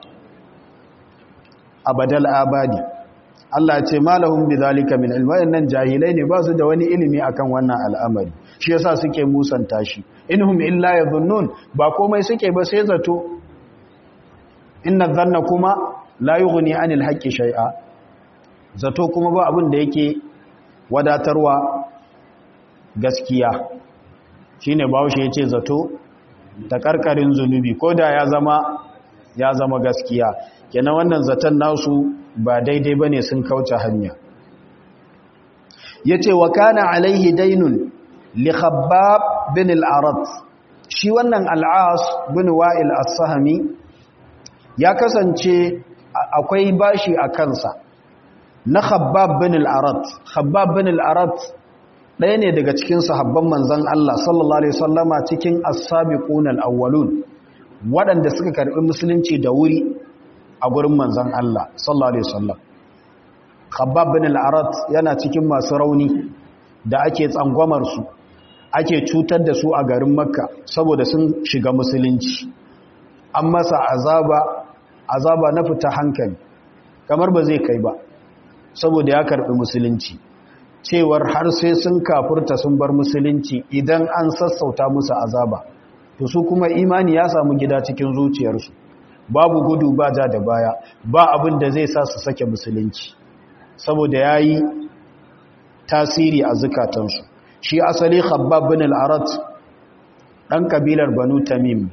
abadal abadi Allah ya ce malahum bidhalika min ilmin nan jahilai ne ba su da wani ilimi akan wannan al'amari shi yasa suke musanta shi inhum illa yadhunnun ba komai suke ba sai zato inna dhanna kuma la yughni anil haqqi shay'a zato kuma ba abin da yake wadatarwa gaskiya shine bahaushe yace zato ta karkarin zunubi ko da ya zama ya zama gaskiya kenan wannan zaton nasu ba daidai bane sun kauce hanya yace wa kana alaihi dainun li khabbab bin al-arad shi wannan al-as bin wa'il as-sahmi ya kasance akwai bashi a kansa na khabbab bin al-arad khabbab bin al-arad ɗaya ne daga cikin sahabban manzon Allah sallallahu alaihi wasallama cikin as-sabiqun al-awwalun waɗanda suka karɓi musulunci da wuri a gurin manzon Allah sallallahu alaihi wasallam khabbab bin al-arad yana cikin masu rauni da ake tsangwamar su ake cutar da su a garin makka saboda sun shiga musulunci an masa azaba azaba na fita hankali kamar ba zai kai ba saboda ya karbi musulunci cewar har sai sun kafurta sun bar musulunci idan an sassauta musu azaba to su kuma imani ya samu gida cikin zuciyarsu babu gudu ba ja da baya ba abin da zai sa su sake musulunci saboda ya yi tasiri a zukatansu shi asali khabbab bin al-arat ɗan kabilar banu tamim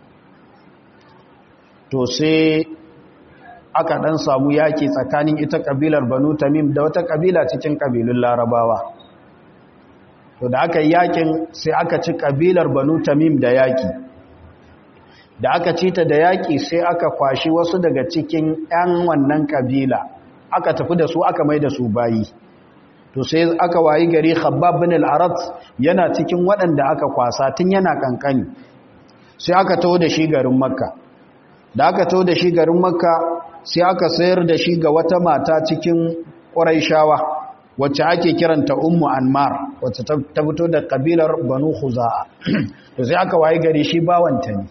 to sai aka ɗan samu yaƙi tsakanin ita kabilar banu tamim da wata kabila cikin kabilun larabawa to da aka yi yaƙin sai aka ci kabilar banu tamim da yaƙi da aka ci ta da yaƙi sai aka kwashi wasu daga cikin 'yan wannan kabila aka tafi da su aka mai da su bayi to sai aka wayi gari khabbab bin al-arat yana cikin waɗanda aka kwasa tun yana kankani sai aka taho da shi garin makka da aka taho da shi garin makka sai aka sayar da shi ga wata mata cikin ƙuraishawa wacce ake kiranta ummu anmar wacce ta fito da kabilar banu khuza'a to sai aka wayi gari shi bawanta ne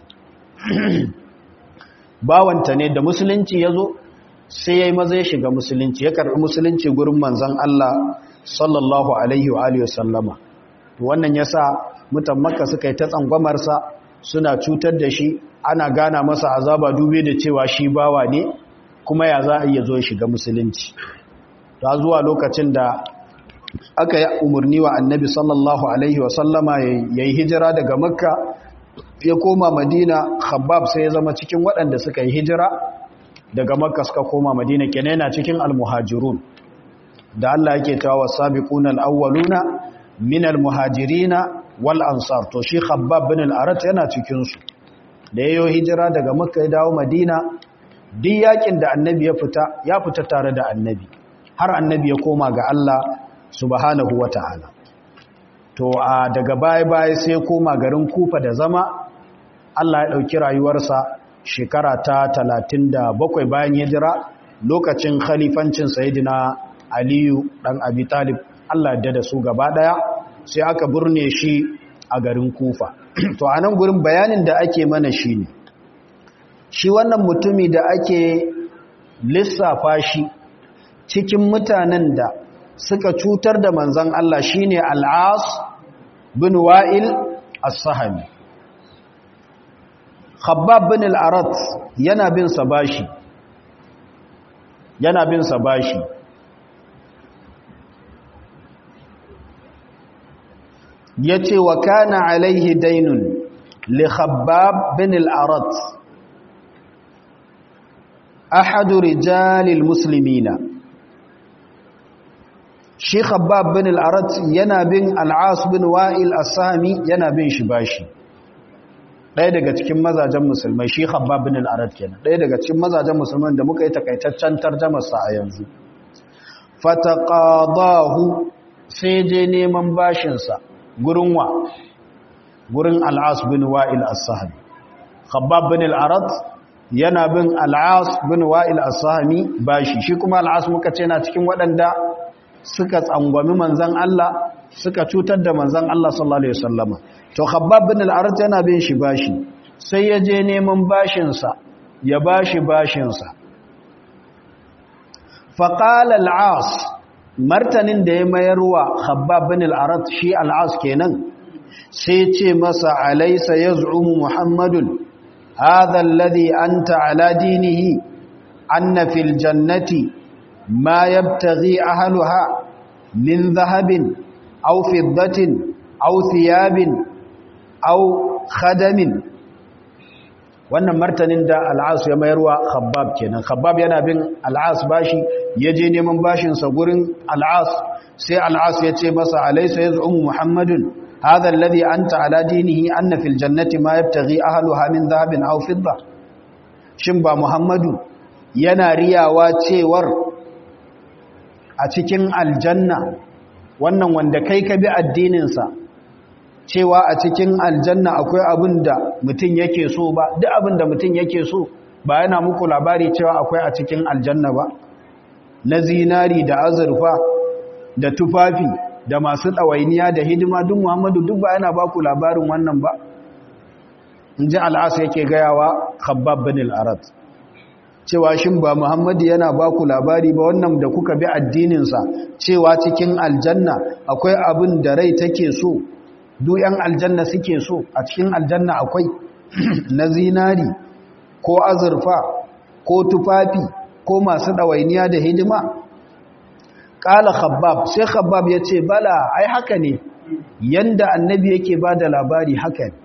bawanta ne da musulunci ya zo sai ya yi maza ya shiga musulunci ya karɓi musulunci gurin manzan Allah sallallahu alaihi wa alihi wasallama wannan ya sa mutan makka suka yi ta tsangwamarsa suna cutar da shi ana gana masa azaba dube da cewa shi bawa ne kuma ya za a iya zo ya shiga musulunci ta zuwa lokacin da aka yi umarni wa annabi sallallahu alaihi wasallama ya yi hijira daga makka ya koma madina khabbab sai ya zama cikin waɗanda suka yi hijira daga makka suka koma madina kenan yana cikin almuhajirun da Allah yake tawa sabiquna alawwaluna min almuhajirina wal ansar to shi khabbab bin al-arat yana cikin su da yayo hijira daga makka ya dawo madina duk yakin da annabi ya fita ya fita tare da annabi har annabi ya koma ga Allah subhanahu wata'ala to a daga baya-baya sai ya koma garin kufa da zama Allah ya ɗauki rayuwarsa shekara ta 37 bayan hijira lokacin khalifancin sayidina aliyu ɗan abi talib Allah ya da su gaba ɗaya sai aka burne shi a garin kufa to a nan gurin bayanin da ake mana shi ne shi wannan mutumi da ake lissafa shi cikin mutanen da suka cutar da manzan Allah shine al'as bin wa'il as-sahami khabbab bin al-arat yana bin sa bashi yana bin sa bashi yace wa kana alaihi dainun li khabbab bin al-arat ahadu rijalil muslimina shi khabbab bin al-arat yana bin al-as bin wa'il as-sami yana bin shi bashi ɗaya daga cikin mazajen musulmai shi khabbab bin al-arat kenan ɗaya daga cikin mazajen musulman da muka yi takaitaccen tarjumar sa a yanzu fataqadahu sai je neman bashin sa gurin wa gurin al-as bin wa'il as-sahmi khabbab bin al-arat yana bin al-as bin wa'il as-sahmi bashi shi kuma al-as muka ce na cikin waɗanda suka tsangwami manzan Allah suka cutar da manzan Allah sallallahu alaihi wasallama to khabbab bin al-arat yana bin shi bashi sai ya je neman bashin sa ya bashi bashin sa fa qala al-as martanin da ya mayarwa khabbab bin al-arat shi al-as kenan sai ce masa alaysa yaz'umu muhammadun hadha alladhi anta ala dinihi anna fil jannati ما يبتغي أهلها من ذهب أو فضة أو ثياب أو خدم wannan martanin da al'as ya mayarwa khabbab kenan khabbab yana bin al'as bashi ya je neman bashinsa gurin al'as sai al'as ya ce masa alaisa ya zu'umu muhammadun hadha alladhi anta ala dinihi anna fil jannati ma yabtaghi ahluha min dhahabin aw fidda shin ba muhammadu yana riyawa cewar a cikin aljanna wannan wanda kai ka bi addininsa cewa a cikin aljanna akwai abin da mutum yake so ba duk abin da mutum yake so ba yana muku labari cewa akwai a cikin aljanna ba na zinari da azurfa da tufafi da masu ɗawainiya da hidima duk muhammadu duk ba yana baku labarin wannan ba in ji al'asa yake gayawa khabbab bin al'arat cewa shin ba Muhammadu yana ba ku labari ba wannan da kuka bi addininsa cewa cikin aljanna akwai abin da rai take so duk yan aljanna suke so a cikin aljanna akwai na zinari ko azurfa ko tufafi ko masu ɗawainiya da hidima ƙala khabbab sai khabbab ya ce bala ai haka ne yanda annabi yake ba da labari haka ne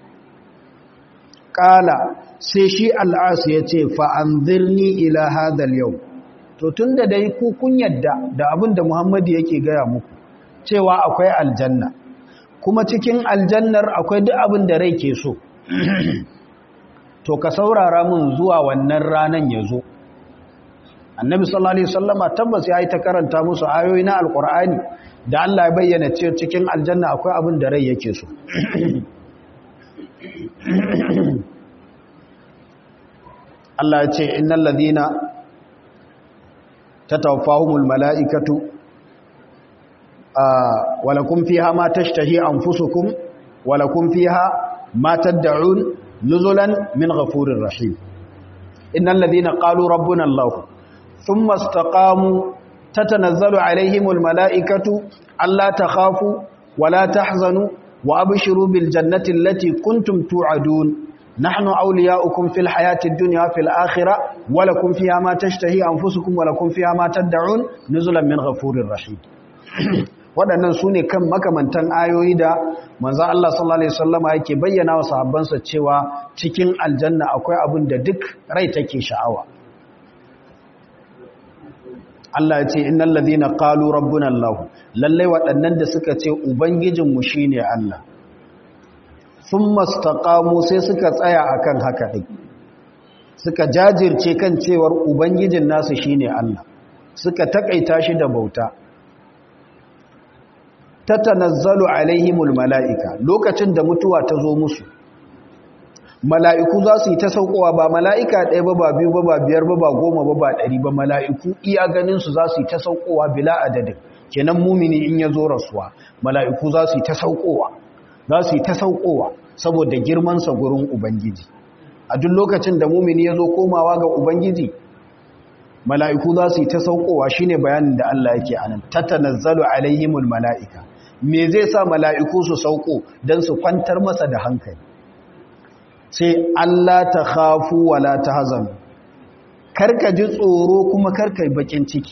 ƙala sai shi al'asu ya ce fa'anzirni ila hadal yau to tun da dai ku kun yadda da abin da muhammadu yake gaya muku cewa akwai aljanna kuma cikin aljannar akwai duk abin da rai ke so to ka saurara mun zuwa wannan ranan ya zo annabi sallallahu alaihi wasallama tabbas ya yi ta karanta musu ayoyi na alkur'ani da Allah ya bayyana cewa cikin aljanna akwai abin da rai yake so Allah ya ce innal ladina tatawaffahumul malaikatu walakum fiha ma tashtahi anfusukum walakum fiha ma tad'un nuzulan min ghafurir rahim innal ladina qalu rabbuna Allah thumma istaqamu tatanazzalu alaihimul malaikatu alla takhafu wala tahzanu wa abshiru bil jannati allati kuntum tu'adun nahnu awliya'ukum fil hayatid dunya fil akhirah wa lakum fiha ma tashtahi anfusukum wa lakum fiha ma tad'un nuzulan min ghafurir rahim waɗannan su ne kan makamantan ayoyi da manzan Allah sallallahu Alaihi wasallama yake bayyana wa sahabbansa cewa cikin aljanna akwai abin da duk rai take sha'awa Allah ya ce innal ladhina qalu rabbuna Allah lalle waɗannan da suka ce ubangijinmu shine Allah thumma istaqamu sai suka tsaya akan haka din suka jajirce kan cewar ubangijin nasu shine Allah suka takaita shi da bauta tatanazzalu alaihimul mala'ika lokacin da mutuwa ta zo musu mala'iku za su yi ta saukowa ba mala'ika ɗaya ba ba biyu ba ba biyar ba ba goma ba ba ɗari ba mala'iku iya ganinsu za su yi ta saukowa bila adadin kenan mumini in ya zo rasuwa mala'iku za su yi ta saukowa za su yi ta saukowa saboda girmansa gurin ubangiji a duk lokacin da mumini ya zo komawa ga ubangiji mala'iku za su yi ta saukowa shine bayanin da Allah yake anan tatanazzalu alaihimul mala'ika me zai sa mala'iku su sauko don su kwantar masa da hankali sai Allah ta hafu wala ta hazan karka ji tsoro kuma karka yi bakin ciki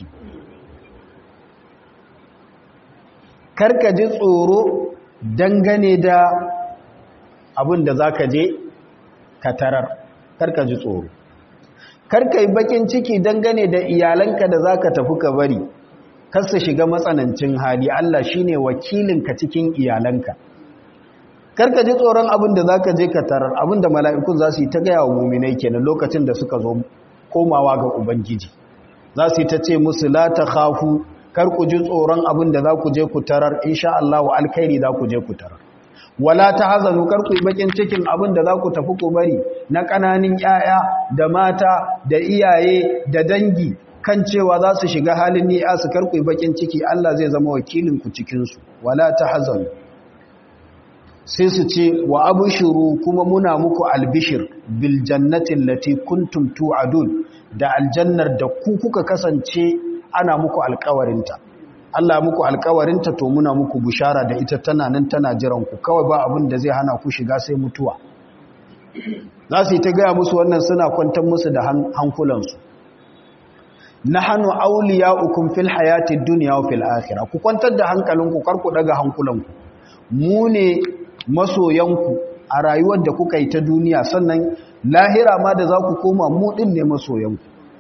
karka ji tsoro dangane da abin da za ka je ka tarar karka ji tsoro karka yi bakin ciki dangane da iyalanka da za ka tafi ka bari kasa shiga matsanancin hali Allah shine wakilinka cikin iyalanka karka ji tsoron abin da zaka je ka tarar abin da mala'ikun za su yi ta gaya wa muminai kenan lokacin da suka zo komawa ga ubangiji za su yi ta ce musu la ta khafu kar ku ji tsoron abin da za ku je ku tarar insha Allah wa alkhairi za ku je ku tarar wala ta hazanu kar ku yi bakin cikin abin da za ku tafi ku bari na ƙananin 'ya'ya da mata da iyaye da dangi kan cewa za su shiga halin ni'a su karku bakin ciki Allah zai zama wakilinku cikinsu wala ta hazanu sai su ce wa abushiru kuma muna muku albishir bil jannatin lati kuntum tu'adun da aljannar da ku kuka kasance ana muku alkawarinta Allah muku alkawarinta to muna muku bushara da ita tana nan tana jiran ku kawai ba abin da zai hana ku shiga sai mutuwa za su yi ta gaya musu wannan suna kwantar musu da hankulansu nahanu awliya'ukum fil hayatid dunya wa fil akhirah ku kwantar da hankalinku kar ku daga hankulanku mu ne masoyanku a rayuwar da kuka yi ta duniya sannan lahira ma da za ku koma mu din ne masoyanku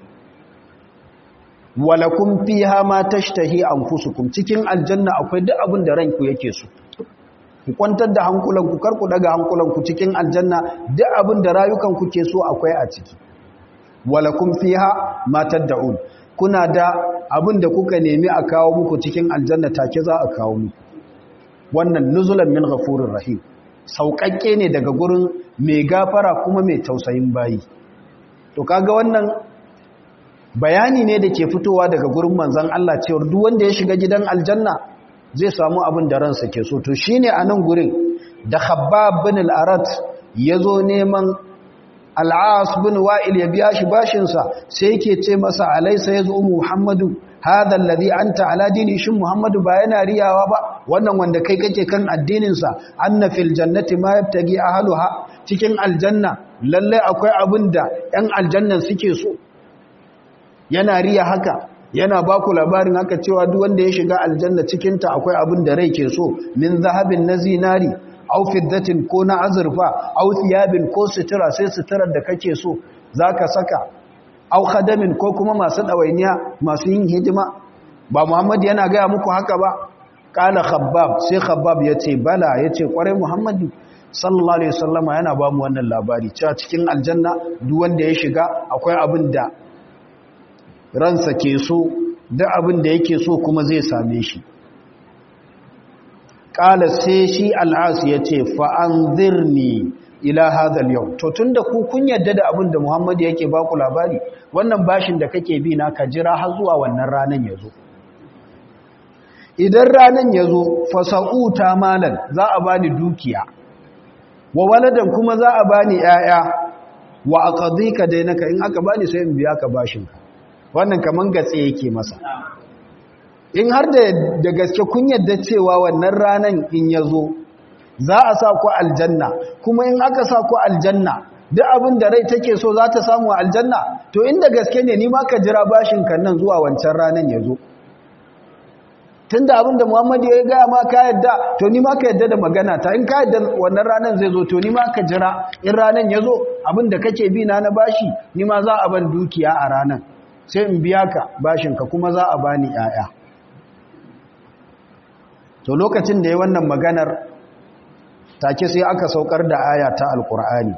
walakum fiha ma tashtahi anfusukum cikin aljanna akwai duk abin da ranku yake so ku kwantar da hankulanku kar ku daga hankulanku cikin aljanna duk abin da rayukanku ke so akwai a ciki walakum fiha ma tad'un kuna da abin da kuka nemi a kawo muku cikin aljanna take za a kawo muku wannan nuzulan min ghafurir rahim sauƙaƙƙe ne daga gurin mai gafara kuma mai tausayin bayi to kaga wannan bayani ne da ke fitowa daga gurin manzon Allah cewa duk wanda ya shiga gidan aljanna zai samu abin da ransa ke so to shine a nan gurin da Khabbab bin al-Arat yazo neman al'as bin wa'il ya biya shi bashinsa sai yake ce masa alaisa ya zo muhammadu hadha alladhi anta ala dini shin muhammadu ba yana riyawa ba wannan wanda kai kake kan addininsa anna fil jannati ma yabtagi ahluha cikin aljanna lalle akwai abin da yan aljannan suke so yana riya haka yana ba ku labarin haka cewa duk wanda ya shiga aljanna cikinta akwai abin da rai ke so min zahabin na zinari au fiddatin ko na azurfa au thiyabin ko sutura sai suturar da kake so zaka saka au khadamin ko kuma masu dawainiya masu yin hidima ba Muhammad yana gaya muku haka ba kala khabbab sai khabbab yace bala yace kwarai Muhammadu sallallahu alaihi wasallama yana ba mu wannan labari cewa cikin aljanna duk wanda ya shiga akwai abin da ransa ke so duk abin da yake so kuma zai same shi ƙala sai shi al'asu ya ce fa'anzirni ila hadal yau to tun da ku kun yadda da abin da muhammadu yake baku labari wannan bashin da kake bi na ka jira har zuwa wannan ranar ya zo idan ranar ya zo fasa'uta malan za a bani dukiya wa waladan kuma za a bani ‘ya'ya wa a ƙazika dainaka in aka bani sai in biya ka bashinka wannan kaman gatse yake masa in har da gaske kun yadda cewa wannan ranan in ya zo za a sa ku aljanna kuma in aka sa ku aljanna duk abin da rai take so za ta samu a aljanna to inda gaske ne ni ma ka jira bashin kan nan zuwa wancan ranan ya zo tunda abin da muhammadu ya gaya ma ka yadda to ni ma ka yadda da magana ta in ka yadda wannan ranan zai zo to ni ma ka jira in ranan ya zo abin da kake bi na na bashi ni ma za a ban dukiya a ranan sai in biya ka bashinka kuma za a bani 'ya'ya to lokacin da ya wannan maganar take sai aka saukar da aya ta alkur'ani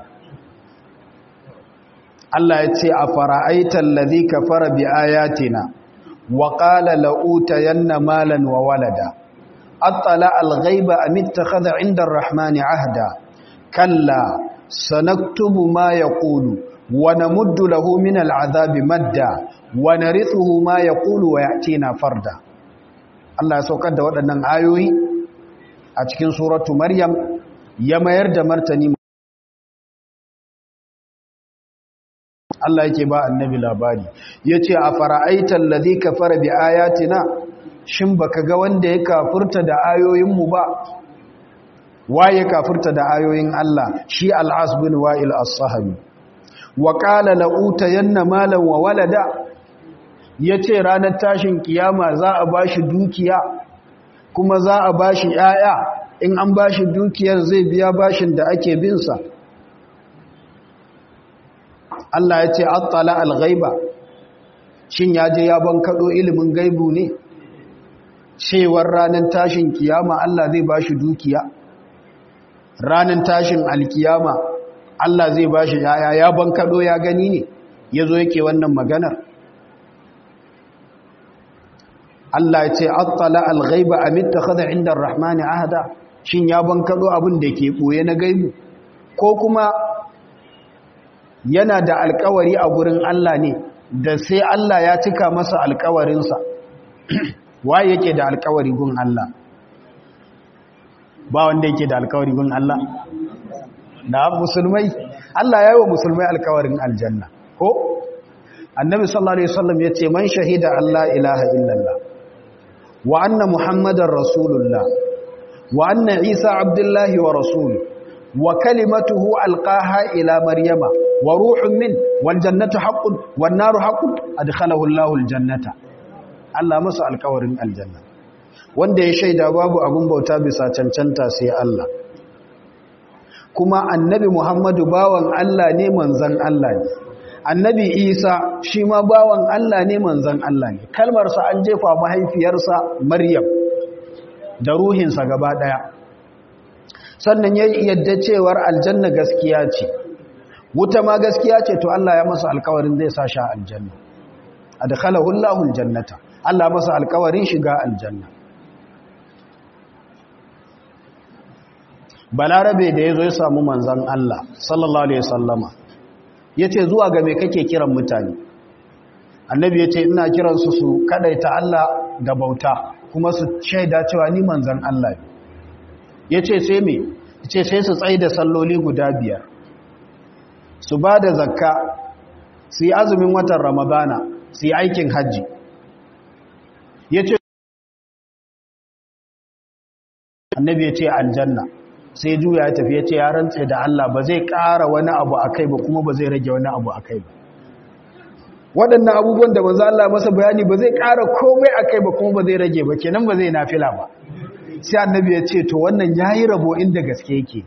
Allah ya ce a fara'aitar lazi ka fara bi ayatina wa ƙala la'uta yanna malan wa walada attala alghaiba a mittakhadha inda rahmani ahda kalla sanaktubu ma yaqulu wa namuddu lahu min al'azabi madda wa narithuhu ma yaqulu wa ya'tina farda Allah ya saukar da waɗannan ayoyi a cikin suratu Maryam ya mayar da martani Allah yake ba annabi labari yace a fara'aital ladhi kafara bi ayatina shin baka ga wanda ya kafurta da ayoyin mu ba waye kafurta da ayoyin Allah shi al-as bin wa'il as-sahabi wa qala la utayanna malan wa walada yace ranar tashin kiyama za a bashi dukiya kuma za a bashi yaya in an bashi dukiyar zai biya bashin da ake bin sa Allah ya ce attala al-ghaiba shin ya je ya bankado ilimin gaibu ne cewar ranar tashin kiyama Allah zai bashi dukiya ranar tashin alkiyama Allah zai bashi yaya ya bankado ya gani ne yazo yake wannan maganar Allah ya ce attala al-ghaiba am ittakhadha 'inda ar-rahmani ahada shin ya bankado abin da ke boye na gaibu ko kuma yana da alkawari a gurin Allah ne da sai Allah ya cika masa alkawarinsa waye yake da alkawari gun Allah ba wanda yake da alkawari gun Allah da musulmai Allah ya yi wa musulmai alkawarin aljanna ko annabi sallallahu alaihi wasallam yace man shahida Allah ilaha illallah wa anna muhammadar rasulullah wa anna isa abdullahi wa rasuluhu wa kalimatuhu alqaha ila maryama wa ruhun min wal jannatu haqqun wan naru haqqun adkhalahu Allahu al jannata Allah masa alƙawarin aljanna wanda ya shaida babu abun bauta bisa cancanta sai Allah kuma annabi Muhammadu bawan Allah ne manzon Allah ne annabi Isa shi ma bawan Allah ne manzon Allah ne kalmar sa an jefa mahaifiyarsa Maryam da ruhinsa gaba daya sannan ya yadda cewar aljanna gaskiya ce wuta ma gaskiya ce to Allah ya masa alkawarin zai sa shi aljanna adkhalahu Allahu aljannata Allah masa alkawarin shiga aljanna balarabe da yazo ya samu manzon Allah sallallahu alaihi wasallama yace zuwa ga me kake kiran mutane annabi yace ina kiran su su kadaita Allah da bauta kuma su shaida cewa ni manzon Allah ne ya ce sai me ce sai su tsaye da salloli guda biyar su ba da zakka su yi azumin watan ramadana su yi aikin hajji ya ce annabi ya ce aljanna sai juya ya tafi ya ce ya rantse da Allah ba zai ƙara wani abu a kai ba kuma ba zai rage wani abu a kai ba waɗannan abubuwan da manzo Allah masa bayani ba zai ƙara komai a kai ba kuma ba zai rage ba kenan ba zai nafila ba sai annabi ya ce to wannan yayi rabo inda gaske yake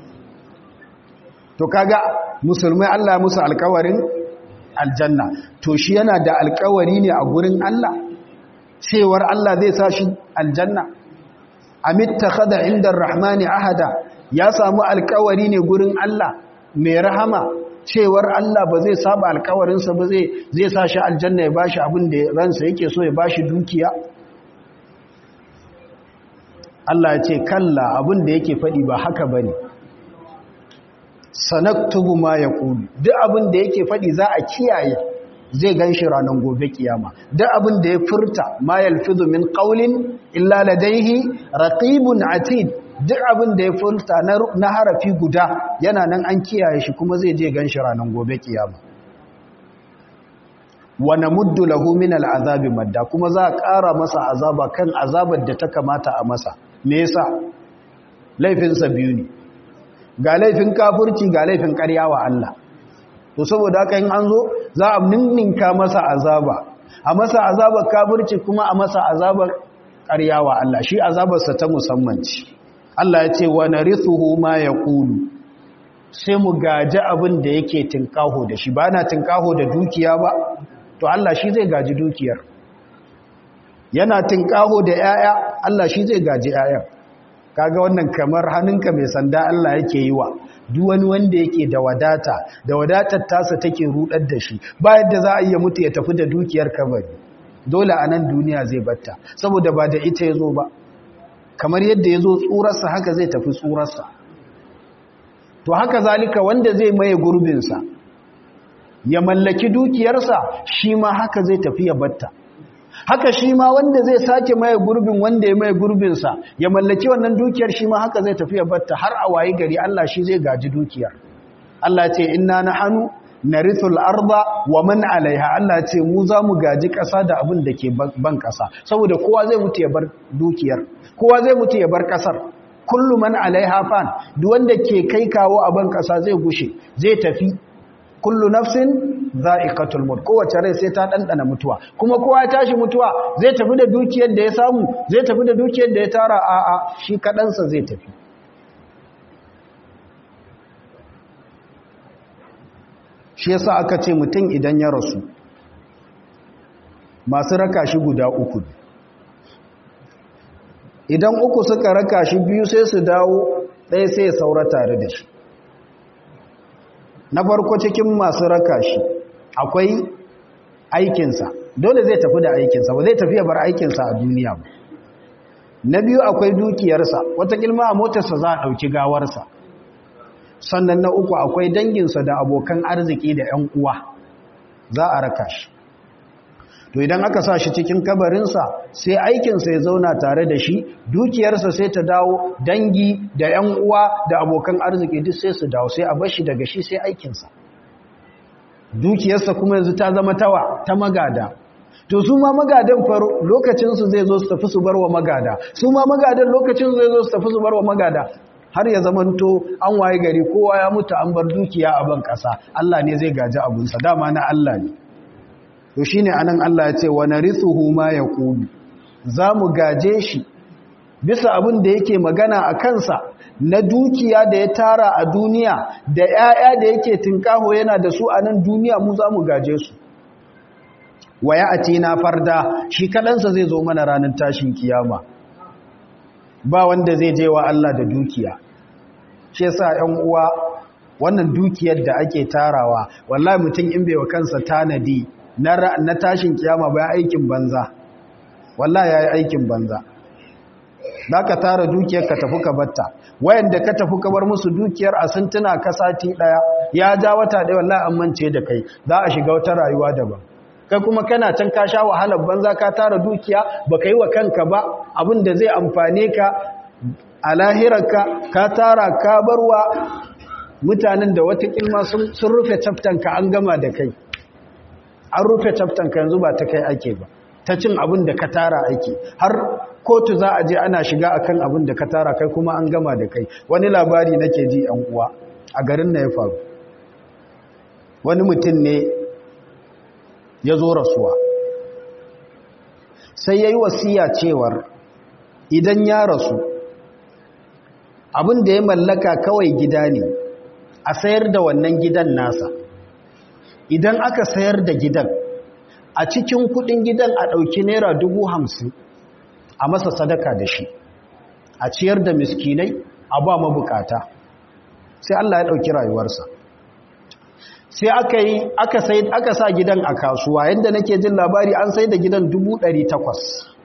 to kaga musulmai Allah musu alƙawarin aljanna to shi yana da alƙawari ne a gurin Allah cewar Allah zai sa shi aljanna amittakhadha inda arrahmani ahada ya samu alƙawari ne gurin Allah mai rahama cewar Allah ba zai saba alƙawarinsa ba zai zai sa shi aljanna ya bashi abin da ransa yake so ya bashi dukiya Allah ya ce kalla abin da yake faɗi ba haka ba ne sanaktubu ma ya ƙulu duk abin da yake faɗi za a kiyaye zai gan shi ranar gobe kiyama duk abin da ya furta ma yalfizu min ƙaulin illa ladaihi raqibun atid duk abin da ya furta na harafi guda yana nan an kiyaye shi kuma zai je gan shi ranar gobe kiyama wa namuddu lahu min al'azabi madda kuma za a ƙara masa azaba kan azabar da ta kamata a masa me yasa laifinsa biyu ne ga laifin kafurci ga laifin ƙarya wa Allah to saboda haka in an zo za a ninninka masa azaba a masa azabar kafurci kuma a masa azabar ƙarya wa Allah shi azabarsa ta musamman ce Allah ya ce wa narithuhu ma yaqulu sai mu gaji abin da yake tinkaho da shi ba na tinkaho da dukiya ba to Allah shi zai gaji dukiyar yana tinkaho da 'ya'ya Allah shi zai gaji 'ya'yan kaga wannan kamar hannunka mai sanda Allah yake yi wa duk wani wanda yake da wadata da wadatar tasa take rudar da shi ba yadda za a iya mutu ya tafi da dukiyar kabari dole a nan duniya zai batta saboda ba da ita ya zo ba kamar yadda ya zo tsurarsa haka zai tafi tsurarsa to haka zalika wanda zai maye gurbinsa ya mallaki dukiyarsa shi ma haka zai tafi ya batta haka shi ma wanda zai sake maye gurbin wanda ya maye gurbinsa ya mallaki wannan dukiyar shi ma haka zai tafi ya batta har a wayi gari Allah shi zai gaji dukiyar Allah ce inna nahnu narithul arda wa man alaiha Allah ce mu za mu gaji ƙasa da abin da ke ban ƙasa saboda kowa zai mutu ya bar dukiyar kowa zai mutu ya bar ƙasar kullu man alaiha fan duk wanda ke kai kawo a ban ƙasa zai gushe zai tafi kullu nafsin za'iqatul maut kowace rai sai ta dandana mutuwa kuma kowa ya tashi mutuwa zai tafi da dukiyar da ya samu zai tafi da dukiyar da ya tara a a shi kadansa zai tafi shi yasa aka ce mutum idan ya rasu masu raka shi guda uku idan uku suka raka shi biyu sai su dawo ɗaya sai ya saura tare da shi na farko cikin masu raka shi akwai aikinsa dole zai tafi da aikinsa ba zai tafi ya bar aikinsa a duniya ba na biyu akwai dukiyarsa wata kilma a motarsa za a ɗauki gawarsa sannan na uku akwai danginsa da abokan arziki da 'yan uwa za a raka shi to idan aka sa shi cikin kabarinsa sai aikinsa ya zauna tare da shi dukiyarsa sai ta dawo dangi da 'yan uwa da abokan arziki duk sai su dawo sai a bar shi daga shi sai aikinsa dukiyarsa kuma yanzu ta zama tawa ta magada to su ma magadan faro lokacinsu zai zo su tafi su bar wa magada su ma magadan lokacinsu zai zo su tafi su bar wa magada har ya zamanto an waye gari kowa ya mutu an bar dukiya a ban ƙasa Allah ne zai gaji abunsa dama na Allah ne to shine anan Allah ya ce wa narithuhu ma yaqulu zamu gaje shi bisa abin da yake magana a kansa na dukiya da ya tara a duniya da 'ya'ya da yake tinkaho yana da su a nan duniya mu zamu gaje su wa ya'tina farda shi kadansa zai zo mana ranar tashin kiyama ba wanda zai je wa Allah da dukiya shi yasa 'yan uwa wannan dukiyar da ake tarawa wallahi mutum in bai wa kansa tanadi na tashin kiyama ba aikin banza wallahi yayi aikin banza ka tara dukiyar ka tafi ka batta wayanda ka tafi ka bar musu dukiyar a sun tuna ka sati daya ya ja wata daya wallahi an mance da kai za a shiga wata rayuwa daban kai kuma kana can ka sha wahalar banza ka tara dukiya baka yi wa kanka ba abin da zai amfane ka a lahirarka ka tara ka barwa mutanen da wata kilma sun rufe ka an gama da kai an rufe ka yanzu ba ta kai ake ba ta cin abin da ka tara ake har kotu za a je ana shiga akan abin da ka tara kai kuma an gama da kai wani labari nake ji yan uwa a garin na ya faru wani mutum ne ya zo rasuwa sai ya yi wasiya cewar idan ya rasu abin da ya mallaka kawai gida ne a sayar da wannan gidan nasa idan aka sayar da gidan a cikin kudin gidan a ɗauki naira dubu hamsin a masa sadaka da shi a ciyar da miskinai a ba mabukata sai Allah ya ɗauki rayuwarsa sai aka yi aka sai aka sa gidan a kasuwa yadda nake jin labari an sai da gidan dubu ɗari takwas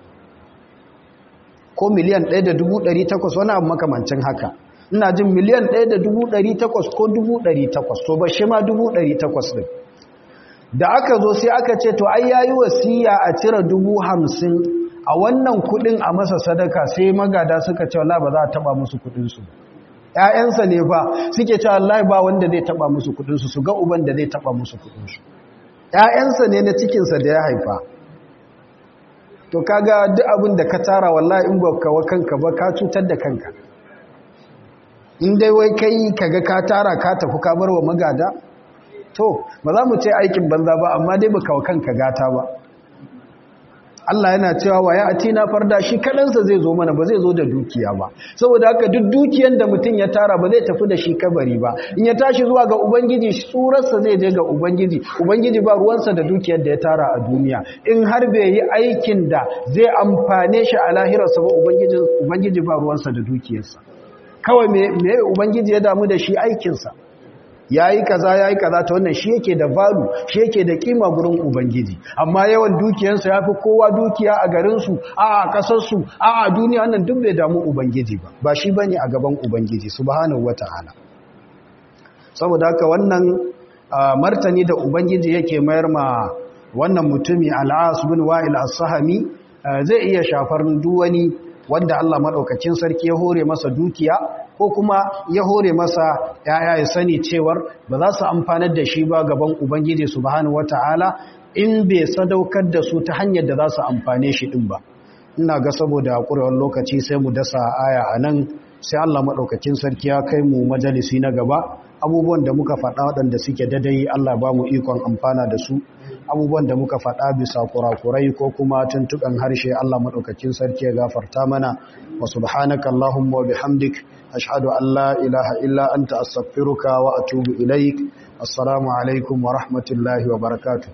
ko miliyan ɗaya da dubu ɗari takwas wani abu makamancin haka ina jin miliyan ɗaya da dubu ɗari takwas ko dubu ɗari takwas to ba shi ma dubu ɗari takwas ɗin da aka zo sai aka ce to ai yayi wasiya a cire dubu hamsin a wannan kuɗin a masa sadaka sai magada suka ce wallahi ba za a taɓa musu kuɗinsu ‘ya'yansa ne ba suke ce wallahi ba wanda zai taɓa musu kuɗinsu su ga uban da zai taɓa musu kuɗinsu ‘ya'yansa ne na cikinsa da ya haifa to kaga duk abin da ka tara wallahi in ba kawo kanka ba ka cutar da kanka in dai wai kai kaga ka tara ka tafi ka bar wa magada to ba za mu ce aikin banza ba amma dai baka wa kanka gata ba Allah yana cewa wa ya na farda shi kadansa zai zo mana ba zai zo da dukiya ba saboda haka duk dukiyan da mutum ya tara ba zai tafi da shi kabari ba in ya tashi zuwa ga ubangiji surarsa zai je ga ubangiji ubangiji ba ruwansa da dukiyar da ya tara a duniya in har bai yi aikin da zai amfane shi a lahirarsa ba ubangiji ubangiji ba ruwansa da dukiyarsa kawai me me ubangiji ya damu da shi aikinsa yayi kaza yayi kaza ta wannan shi yake da value shi yake da kima gurin ubangiji amma yawan dukiyarsa yafi kowa dukiya a garin su a a kasar su a a duniya wannan duk bai damu ubangiji ba ba shi bane a gaban ubangiji subhanahu wataala saboda haka wannan martani da ubangiji yake mayar ma wannan mutumi al'as bin wa'il as-sahami zai iya shafar duk wani wanda Allah madaukakin sarki ya hore masa dukiya ko kuma ya hore masa yaya ya sani cewar ba za su amfanar da shi ba gaban ubangiji subhanahu wataala in bai sadaukar da su ta hanyar da za su amfane shi din ba ina ga saboda ƙurewar lokaci sai mu dasa aya a nan sai Allah maɗaukakin sarki ya kai mu majalisi na gaba abubuwan da muka faɗa waɗanda suke dadai Allah ba mu ikon amfana da su abubuwan da muka faɗa bisa kurakurai ko kuma tuntuɓen harshe Allah maɗaukakin sarki ya gafarta mana wa subhanaka Allahumma wa bihamdik ashhadu an la ilaha illa anta astaghfiruka wa atubu ilaik assalamu alaikum wa rahmatullahi wa barakatuh